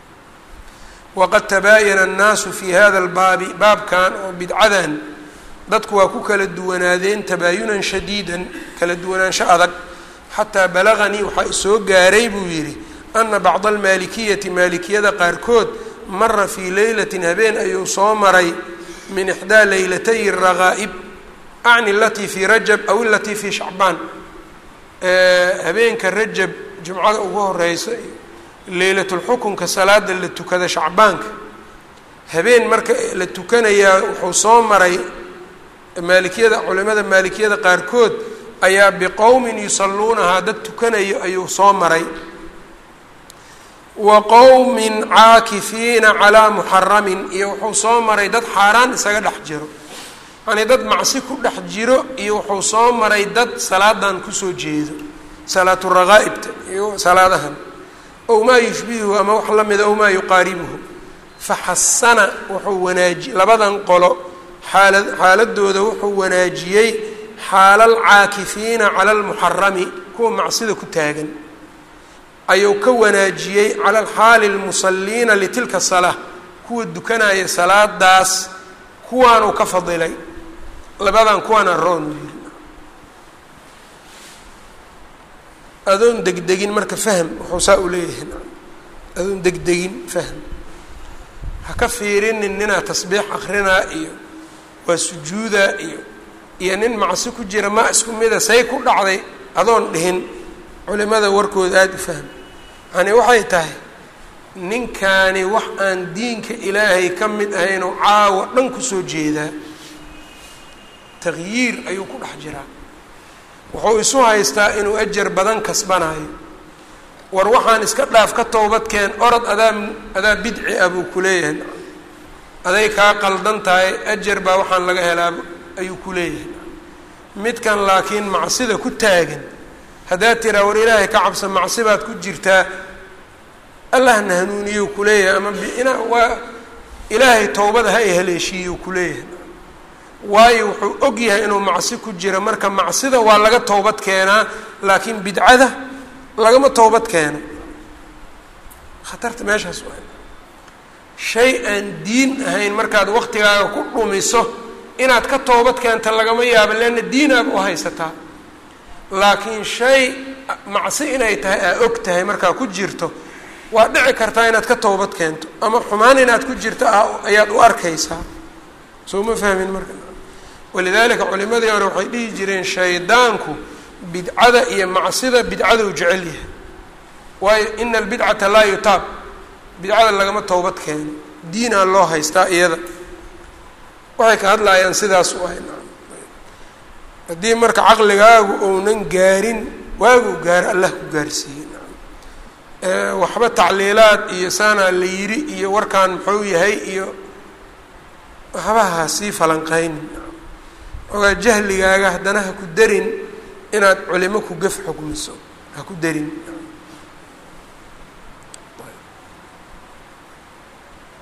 waqad tabaayana annaasu fii hada albaabi baabkan oo bidcadan dadku waa ku kala duwanaadeen tabaayunan shadiidan kala duwanaansho adag xataa balaganii waxaa isoo gaaray buu yidhi ana bacda almaalikiyati maalikiyada qaarkood mara fii leylatin habeen ayuu soo maray min ixdaa leylatay raqaa'ib acni alatii fii rajab aw ilatii fii shacbaan habeenka rajab jumcada ugu horeysa leylatulxukunka salaada la tukada shacbaanka habeen marka la tukanayaa wuxuu soo maray maalikiyada culimada maalikiyada qaarkood ayaa biqowmin yusalluunahaa dad tukanayo ayuu soo maray wa qowmin caakifiina calaa muxaramin iyo wuxuu soo maray dad xaaraan isaga dhex jiro yacnii dad macsi ku dhex jiro iyo wuxuu soo maray dad salaadan kusoo jeedo salaatu raqaa'ibta iyo salaadahan ow maa yushbihuhu ama wax la mida ow maa yuqaaribuhu faxasana wuxuu wanaaji labadan qolo xaala xaaladooda wuxuu wanaajiyey xaala alcaakifiina cala almuxarami kuwa macsida ku taagan ayuu ka wanaajiyey cala alxaali almusaliina litilka salaa kuwa dukanaya salaadaas kuwaanuu ka fadilay labadan kuwaana roon yiri adoon degdegin marka fahm wuxuu saa u leeyahay adoon degdegin fahm ha ka fiirinin ninaa tasbiix akrinaa iyo waa sujuudaa iyo iyo nin macsi ku jira ma isku mida say ku dhacday adoon dhihin culimada warkooda aada u fahm yacanii waxay tahay ninkaani wax aan diinka ilaahay ka mid ahaynoo caawa dhan kusoo jeedaa taqyiir ayuu ku dhex jiraa wuxuu isu haystaa inuu ajar badan kasbanayo war waxaan iska dhaaf ka towbadkeen orod adaa adaa bidci ah buu ku leeyahay aday kaa qaldan tahay ajar baa waxaan laga helaa ayuu ku leeyahay midkan laakiin macsida ku taagan haddaad tiraa war ilaahay ka cabsa macsi baad ku jirtaa allahna hanuuniyo kuleeyahay ama bina waa ilaahay towbada ha i haleeshiiyo kuleeyahay waayo wuxuu og yahay inuu macsi ku jiro marka macsida waa laga towbad keenaa laakiin bidcada lagama towbad keeno khatarta meeshaas waa shay aan diin ahayn markaad waqtigaaga ku dhumiso inaad ka toobad keenta lagama yaabo leanna diinaad u haysataa laakiin shay macsi inay tahay aa og tahay markaa ku jirto waa dhici kartaa inaad ka towbad keento ama xumaan inaad ku jirto ayaad u arkaysaa soo ma fahmin marka walidaalika culimadii hore waxay dhihi jireen shaydaanku bidcada iyo macsida bidcaduu jecel yahay waayo ina albidcata laa yutaab bidcada lagama towbad keeno diinaa loo haystaa iyada waxay ka hadlayaan sidaas u ahay haddii marka caqligaagu ounan gaarin waaguu gaaro allah ku gaarsiiyey waxba tacliilaad iyo saanaa la yiri iyo warkaan muxuu yahay iyo waxbaha sii falanqaynin ogaa jahligaaga haddana ha ku darin inaad culimo ku gaf xugmiso ha ku darin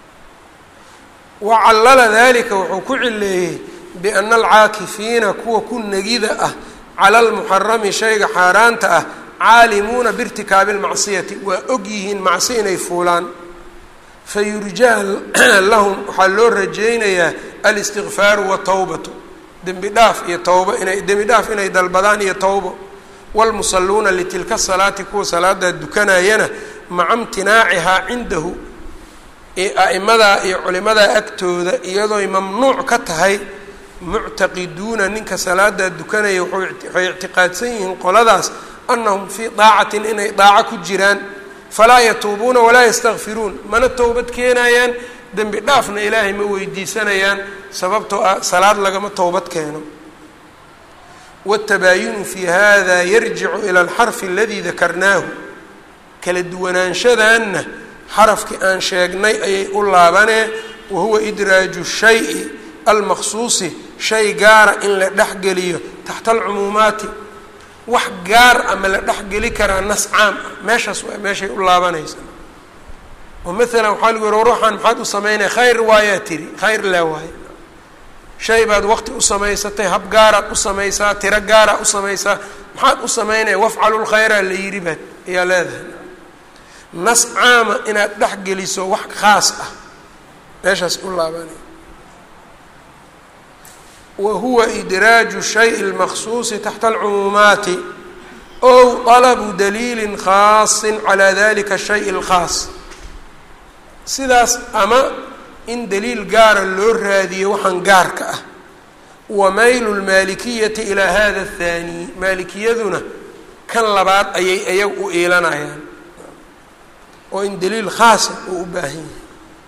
wacallala dalika wuxuu ku cileeyey biana alcaakifiina kuwa ku negida ah cala almuxarami shayga xaaraanta ah caalimuuna biirtikaabi lmacsiyati waa og yihiin macsi inay fuulaan fayurjaa lahum waxaa loo rajaynayaa alistikfaaru watawbatu dembi dhaaf iyo towbo inay dembi dhaaf inay dalbadaan iyo towbo wlmusaluuna litilka salaati kuwa salaadaa dukanayana maca imtinaacihaa cindahu a'imadaa iyo culimadaa agtooda iyadooy mamnuuc ka tahay muctaqiduuna ninka salaadaa dukanaya waxay ictiqaadsan yihiin qoladaas annahum fii daacatin inay daaco ku jiraan falaa yatuubuuna walaa yastakfiruun mana towbad keenayaan dembi dhaafna ilaahay ma weydiisanayaan sababtoo ah salaad lagama towbad keeno watabaayunu fi hada yarjicu ila alxarfi aladii dakarnaahu kala duwanaanshadanna xarafkii aan sheegnay ayay u laabanee wahuwa idraaju shayi almaqsuusi shay gaara in la dhexgeliyo taxta alcumuumaati wax gaar ama la dhexgeli karaa nas caam ah meeshaas waa meeshay u laabanaysa oo maalan waxaa lagu yihi ruuxan maxaad u samaynaya khayr waayaa tiri khayr laa waaye shay baad waqti u samaysatay hab gaaraad u samaysaa tiro gaaraad u samaysaa maxaad u samaynaya wafcalu lkhayra la yidhi baad ayaa leedahay nas caama inaad dhex geliso wax khaas ah meeshaas u laabanaya wa huwa idraaju shayi lmaqsuusi taxta alcumuumaati ow طalabu daliilin khaasin calaa dalika shay اlkhaas sidaas ama in daliil gaara loo raadiyo waxaan gaarka ah wa maylu lmaalikiyati ilaa hada athaani maalikiyaduna kan labaad ayay ayaga u iilanayaan oo in daliil khaasa uu u baahan yahay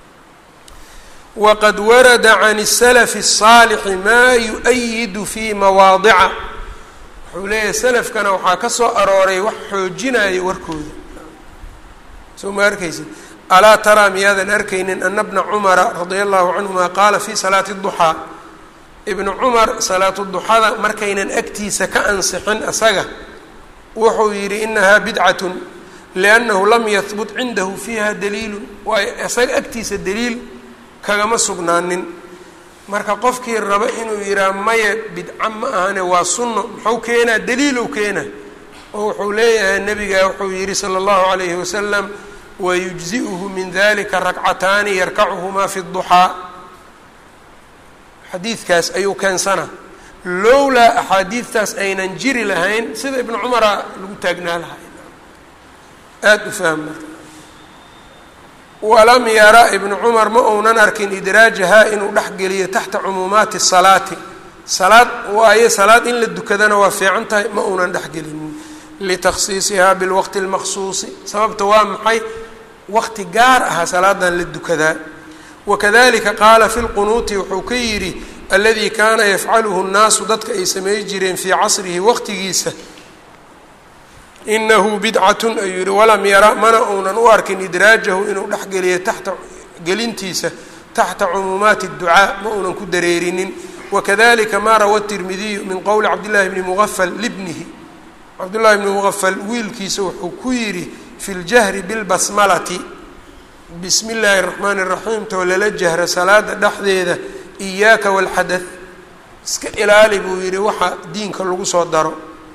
waqad warada can الsalafi الsaalixi maa yu-ayidu fii mawaadica wuxuu leeyahay salafkana waxaa ka soo arooray wax xoojinaya warkooda soo ma arkaysid alaa taraa miyaadan arkaynin ana bna cumara radia allahu canhuma qaala fi salaati اduxaa ibnu cumar salaatu duxada markaynan agtiisa ka ansixin isaga wuxuu yidhi inahaa bidcatun liannahu lam yahbut cindahu fiiha daliilu waayo isaga agtiisa daliil kagama sugnaanin marka qofkii raba inuu yidhaha maya bidca ma ahane waa sunno muxuu keenaa daliilow keena oo wuxuu leeyahay nabiga wuxuu yidhi sala allahu calayhi wasalam wayujzi'uhu min dalika rakcataani yarkacuhumaa fi duxaa xadiidkaas ayuu keensana lowlaa axaadiidtaas aynan jiri lahayn sida ibnu cumara lagu taagnaa lahay aada u fahm marka walam yara ibnu cumar ma uunan arkin idraajahaa inuu dhexgeliyo taxta cumuumaati salaati salaad waayo salaad in la dukadana waa fiican tahay ma uunan dhexgelinin litakhsiisihaa bilwaqti اlmaqsuusi sababta waa maxay waqti gaar aha salaadan la dukadaa wakadalika qaala fi lqunuuti wuxuu ka yidhi aladii kaana yafcaluhu nnaasu dadka ay samey jireen fii casrihi waqtigiisa inahu bidcatun ayuu yihi walam yara mana uunan u arkin idraajahu inuu dhexgeliyo taxta gelintiisa taxta cumuumaati اducaa ma uunan ku dareerinin wakadalika ma rawa tirmidiyu min qowli cabdillahi bni muqafal libnihi cabdullahi bni muqafal wiilkiisa wuxuu ku yidhi fi ljahri bilbasmalati bismi illaahi اraxmaani اraxiim too lala jahra salaada dhexdeeda iyaaka walxadath iska ilaali buu yidhi waxa diinka lagu soo daro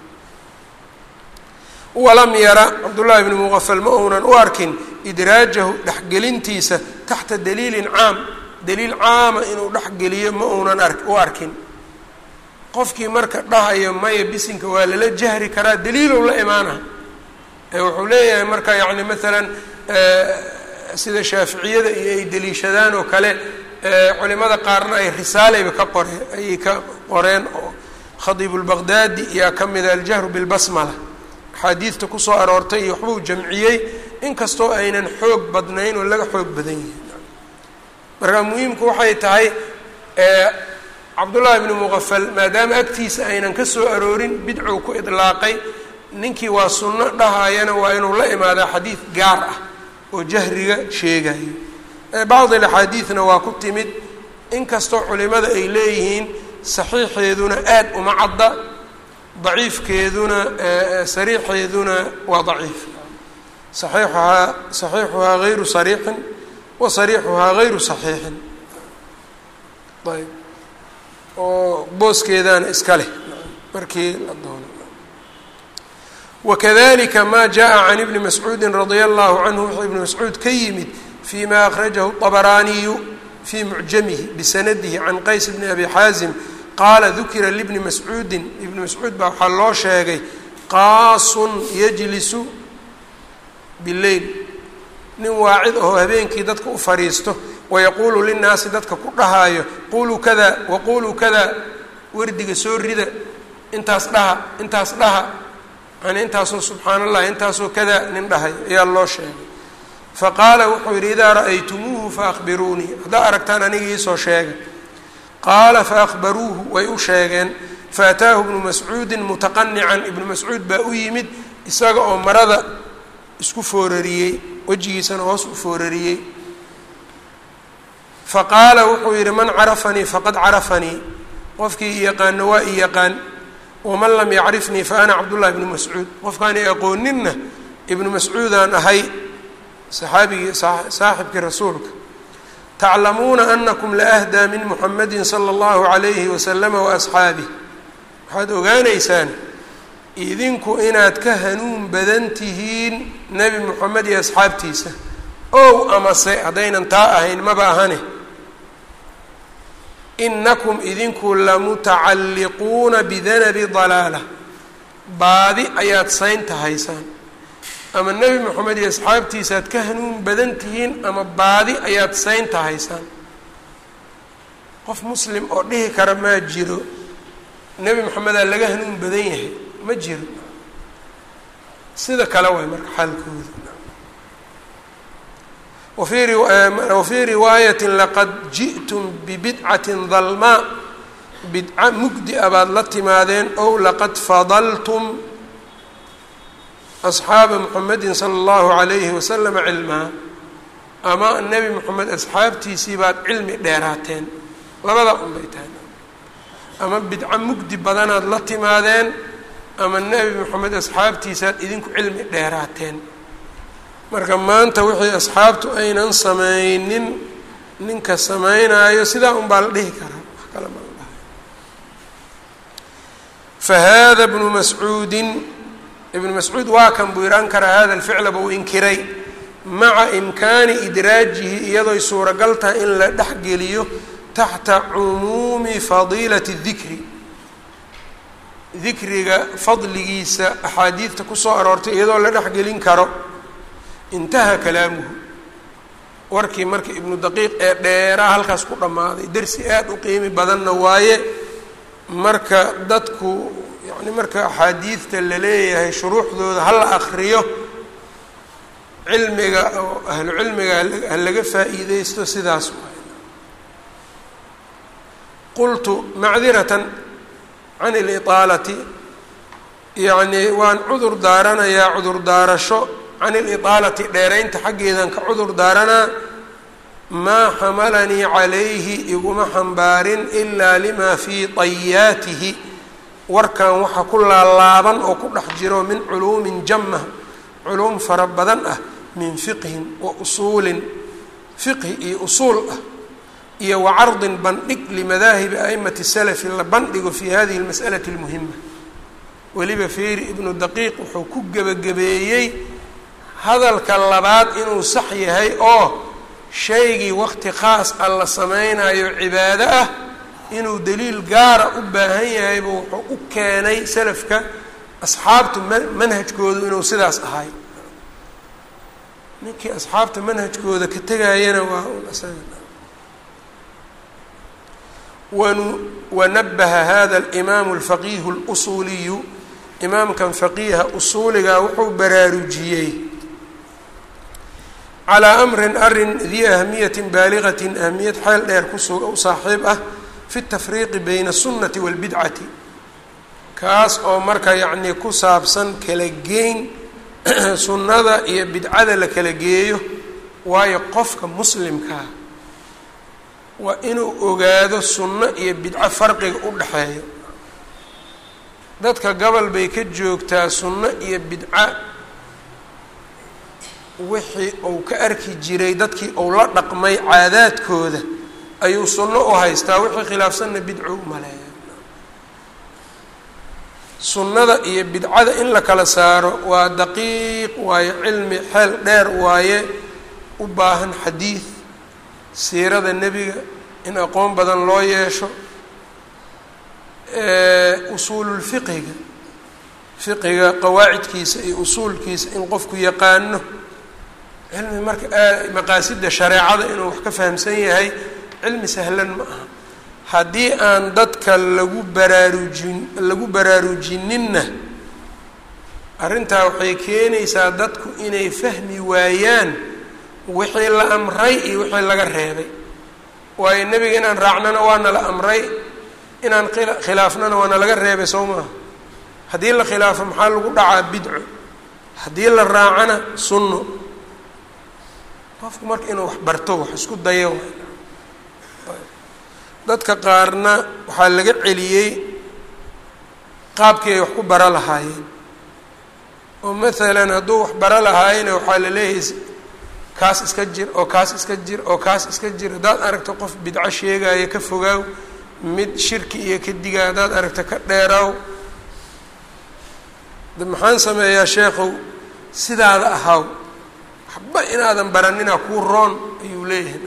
walam yara cabdullaahi bni muqafal ma uunan u arkin idraajahu dhexgelintiisa taxta daliilin caam daliil caama inuu dhexgeliyo ma uunan ar u arkin qofkii marka dhahayo maya bisinka waa lala jahri karaa daliilow la imaana wuxuu leeyahay marka yacni maalan sida shaaficiyada iyo ay deliishadaan oo kale culimada qaarna ay risaaleyba ka qoreen ayay ka qoreen oo khadiib lbaqdaadi yaa ka mida aljahru bilbasmala axaadiidta kusoo aroortay iyo waxbuu jamciyey inkastoo aynan xoog badnayn oo laga xoog badan yihin marka muhiimku waxay tahay cabdullaahi bni muqafal maadaama agtiisa aynan ka soo aroorin bidcow ku idlaaqay ninkii waa sunno dhahayana waa inuu la imaadaa xadiid gaar ah oo jahriga sheegayo bacdi alaxaadiidna waa ku timid inkastoo culimada ay leeyihiin saxiixeeduna aad uma cadda daciifkeeduna sariixeeduna waa daciif saxiixuhaa saxiixuhaa hayru sariixin wa sariixuhaa hayru saxiixin ayb oo booskeedaana iska leh markii la doono wakadalika ma jaءa can ibni mascuudi radia allahu canhu wuxuu ibni mascuud ka yimid fi ma akhrajahu طabaraaniyu fii mucjamihi bisanadihi can qays bni abi xaazim qaala dukira libni mascuudin ibni mascuud baa waxaa loo sheegay qaasun yajlisu bileyl nin waacid ahoo habeenkii dadka u fadhiisto wayaquulu linnaasi dadka ku dhahaayo quluu kada waquluu kada wardiga soo rida intaas dhaha intaas dhaha yani intaasoo subxaana allah intaasoo kada nin dhahay ayaa loo sheegay faqaala wuxuu yidhi idaa ra'aytumuuhu faahbiruunii haddaa aragtaan aniga iisoo sheega qaala faahbaruuhu way u sheegeen faataahu ibnu mascuudin mutaqanican ibnu mascuud baa u yimid isaga oo marada isku foorariyey wejigiisana hoos u foorariyey faqaala wuxuu yidhi man carafanii faqad carafanii qofkii i yaqaano waa i yaqaan waman lam yacrifnii fa ana cabdullahi ibnu mascuud qofkaan i aqooninna ibnu mascuudaan ahay saxaabigii saaxibkii rasuulka taclamuuna anakum laahdaa min muxamadi sala allahu calayhi wasalama waasxaabih waxaad ogaanaysaan idinku inaad ka hanuun badan tihiin nebi moxamed iyo asxaabtiisa ow amase haddaynan taa ahayn maba ahane inakum idinku lamutacalliquuna bidanabi dalaala baadi ayaad saynta haysaan ama nebi moxamed iyo asxaabtiisaaad ka hanuun badan tihiin ama baadi ayaad saynta haysaan qof muslim oo dhihi kara maa jiro nebi moxamedaa laga hanuun badan yahay ma jiro sida kale waay marka xaalkooda wafii wafii riwaayati laqad ji'tum bibidcatin dalmaa bidca mugdi a baad la timaadeen ow laqad fadaltum asxaaba muxamedin sala allahu calayhi wasalama cilmaa ama nebi moxamed asxaabtiisii baad cilmi dheeraateen labada un bay tahay ama bidco mugdi badanaad la timaadeen ama nebi moxamed asxaabtiisaad idinku cilmi dheeraateen marka maanta wixii asxaabtu aynan sameynin ninka sameynaayo sidaa un baa la dhihi karaa wax kale ma la dhahay fa hada bnu mascuudin ibnu mascuud waa kan buu yidhi ankara hada alficla buu inkiray maca imkaani idraajihi iyadoy suuragal tahay in la dhexgeliyo taxta cumuumi fadiilati dikri dikriga fadligiisa axaadiidta kusoo aroortay iyadoo la dhexgelin karo intaha kalaamuhu warkii marka ibnu daqiiq ee dheeraa halkaas ku dhammaaday dersi aada u qiimi badanna waaye marka dadku yacni marka axaadiidta la leeyahay shuruuxdooda hala akriyo cilmiga oo ahlu cilmiga ha laga faa'iideysto sidaas waay qultu macdiratan can iliطaalati yacnii waan cudur daaranayaa cudur daarasho can iliطaalati dheeraynta xaggeedan ka cudur daaranaa maa xamalanii calayhi iguma xambaarin ilaa lima fii طayaatihi warkan waxa ku laalaaban oo ku dhex jiro min culuumin jama culuum fara badan ah min fiqhin wa usuulin fiqhi iyo usuul ah iyo wa cardin bandhig limadaahibi a'imati salafi la bandhigo fii hadihi اlmas'alati اlmuhima weliba feeri ibnu daqiiq wuxuu ku gebagabeeyey hadalka labaad inuu sax yahay oo shaygii waqti khaas a la sameynayo cibaado ah inuu daliil gaara u baahan yahaybu wuxuu u keenay salafka asxaabtu manhajkoodu inuu sidaas ahay ninkii asxaabta manhajkooda ka tegayana waa un isaga wanu wanabaha hada alimaamu alfaqiihu اlusuuliyu imaamkan faqiiha usuuliga wuxuu baraarujiyey calaa amrin arin dii ahmiyatin baaligatin ahmiyad xeel dheer kusu u saaxiib ah fi tafriiqi bayna aلsunnati wاlbidcati kaas oo marka yacnii ku saabsan kala geyn sunnada iyo bidcada la kala geeyo waayo qofka muslimkaa waa inuu ogaado sunno iyo bidco farqiga u dhexeeyo dadka gobol bay ka joogtaa sunno iyo bidco wixii uu ka arki jiray dadkii uu la dhaqmay caadaadkooda ayuu sunno u haystaa wixii khilaafsanna bidco u maleeya sunnada iyo bidcada in la kala saaro waa daqiiq waaye cilmi xeel dheer waaye u baahan xadiid siirada nebiga in aqoon badan loo yeesho usuululfiqiga fiqiga qawaacidkiisa iyo usuulkiisa in qofku yaqaano cilmi marka maqaasida shareecada inuu wax ka fahamsan yahay cilmi sahlan ma aha haddii aan dadka lagu baraarujin lagu baraarujininna arrintaa waxay keenaysaa dadku inay fahmi waayaan wixii la amray iyo wixii laga reebay waayo nebiga inaan raacnana waana la amray inaan khilaafnana waana laga reebay soo maaha haddii la khilaafo maxaa lagu dhacaa bidco haddii la raacana sunno qofku marka inuu wax barto wax isku dayo dadka qaarna waxaa laga celiyey qaabkii ay wax ku bara lahaayeen oo maalan hadduu wax bara lahaayena waxaa la leeyahay kaas iska jir oo kaas iska jir oo kaas iska jir haddaad aragto qof bidco sheegaayo ka fogaaw mid shirki iyo ka digaa haddaad aragto ka dheeraaw de maxaan sameeyaa sheekhow sidaada ahaaw waxba inaadan baranina kuu roon ayuu leeyahay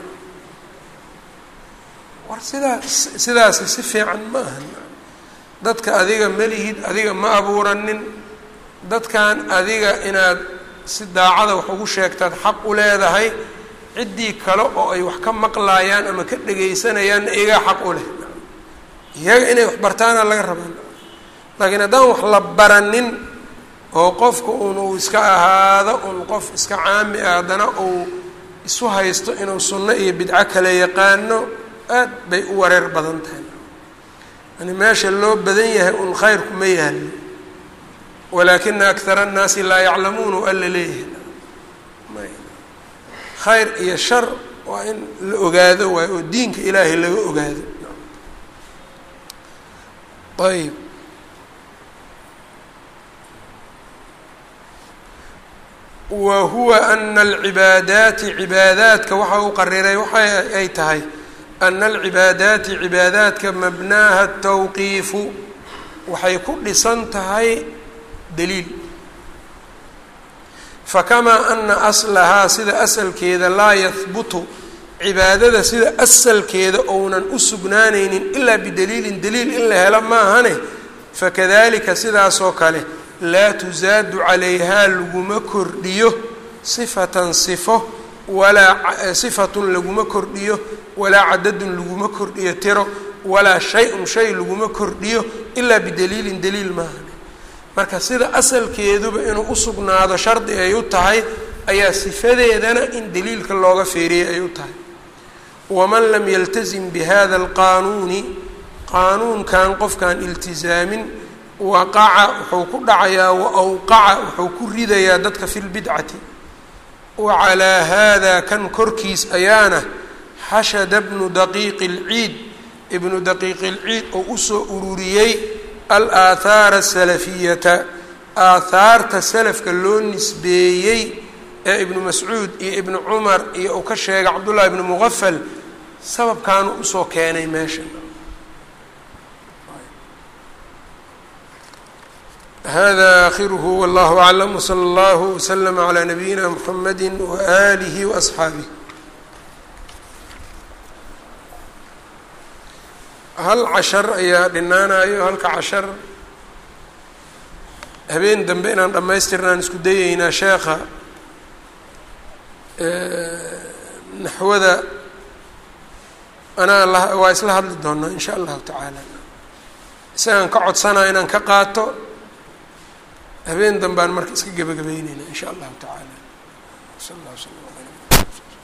war sidaa sidaasi si fiican ma aha dadka adiga melihid adiga ma abuuranin dadkan adiga inaad si daacada wax ugu sheegtaad xaq u leedahay ciddii kale oo ay wax ka maqlaayaan ama ka dhegaysanayaanna iyagaa xaq u leh iyaga inay wax bartaana laga rabaa laakiin haddaan wax la baranin oo qofka un uu iska ahaado un qof iska caami ah haddana uu isu haysto inuu sunno iyo bidco kale yaqaano aad bay u wareer badan tahay yani meesha loo badan yahay un khayrku ma yaallo walaakina akara annaasi laa yaclamuun o alla leeyahay khayr iyo shar waa in la ogaado waayo oo diinka ilaahay laga ogaado ayb wa huwa ana alcibaadaati cibaadaadka waxa uu qariray waxa ay tahay ana alcibaadaati cibaadaadka mabnaaha tawqiifu waxay ku dhisan tahay daliil fakamaa ana aslahaa sida asalkeeda laa yahbutu cibaadada sida asalkeeda ounan u sugnaanaynin ilaa bidaliilin daliil in la helo maahane fakadalika sidaasoo kale laa tusaadu calayhaa laguma kordhiyo sifatan sifo walaa sifatun laguma kordhiyo walaa cadadun laguma kordhiyo tiro walaa shay-un shay laguma kordhiyo ilaa bidaliilin daliil maahane marka sida asalkeeduba inuu u sugnaado shardi ay u tahay ayaa sifadeedana in daliilka looga feeriyay ay u tahay waman lam yaltazim bihada alqaanuuni qaanuunkan qofkaan iltizaamin waqaca wuxuu ku dhacayaa wa awqaca wuxuu ku ridayaa dadka fi lbidcati wa calaa haada kan korkiis ayaana xashada bnu daqiiqi اlciid ibnu daqiiqi اlciid oo usoo ururiyey alaahaara asalafiyata aahaarta salafka loo nisbeeyey ee ibnu mascuud iyo ibnu cumar iyo uu ka sheegay cabdullahi ibnu muqafal sababkaanu usoo keenay meesha hada akhiruhu wallahu aclam wsala allahu waslama calaa nabiyina mxamadi waaalihi waasxaabih hal cashar ayaa dhinaanayo halka cashar habeen dambe inaan dhammaystirnaan isku dayeynaa sheekha naxwada anaa la waa isla hadli doonaa in sha allahu tacaala isagaan ka codsanaa inaan ka qaato habeen dambaan marka iska gebagabeyneyna in sha allahu tacaala sal allah sala ala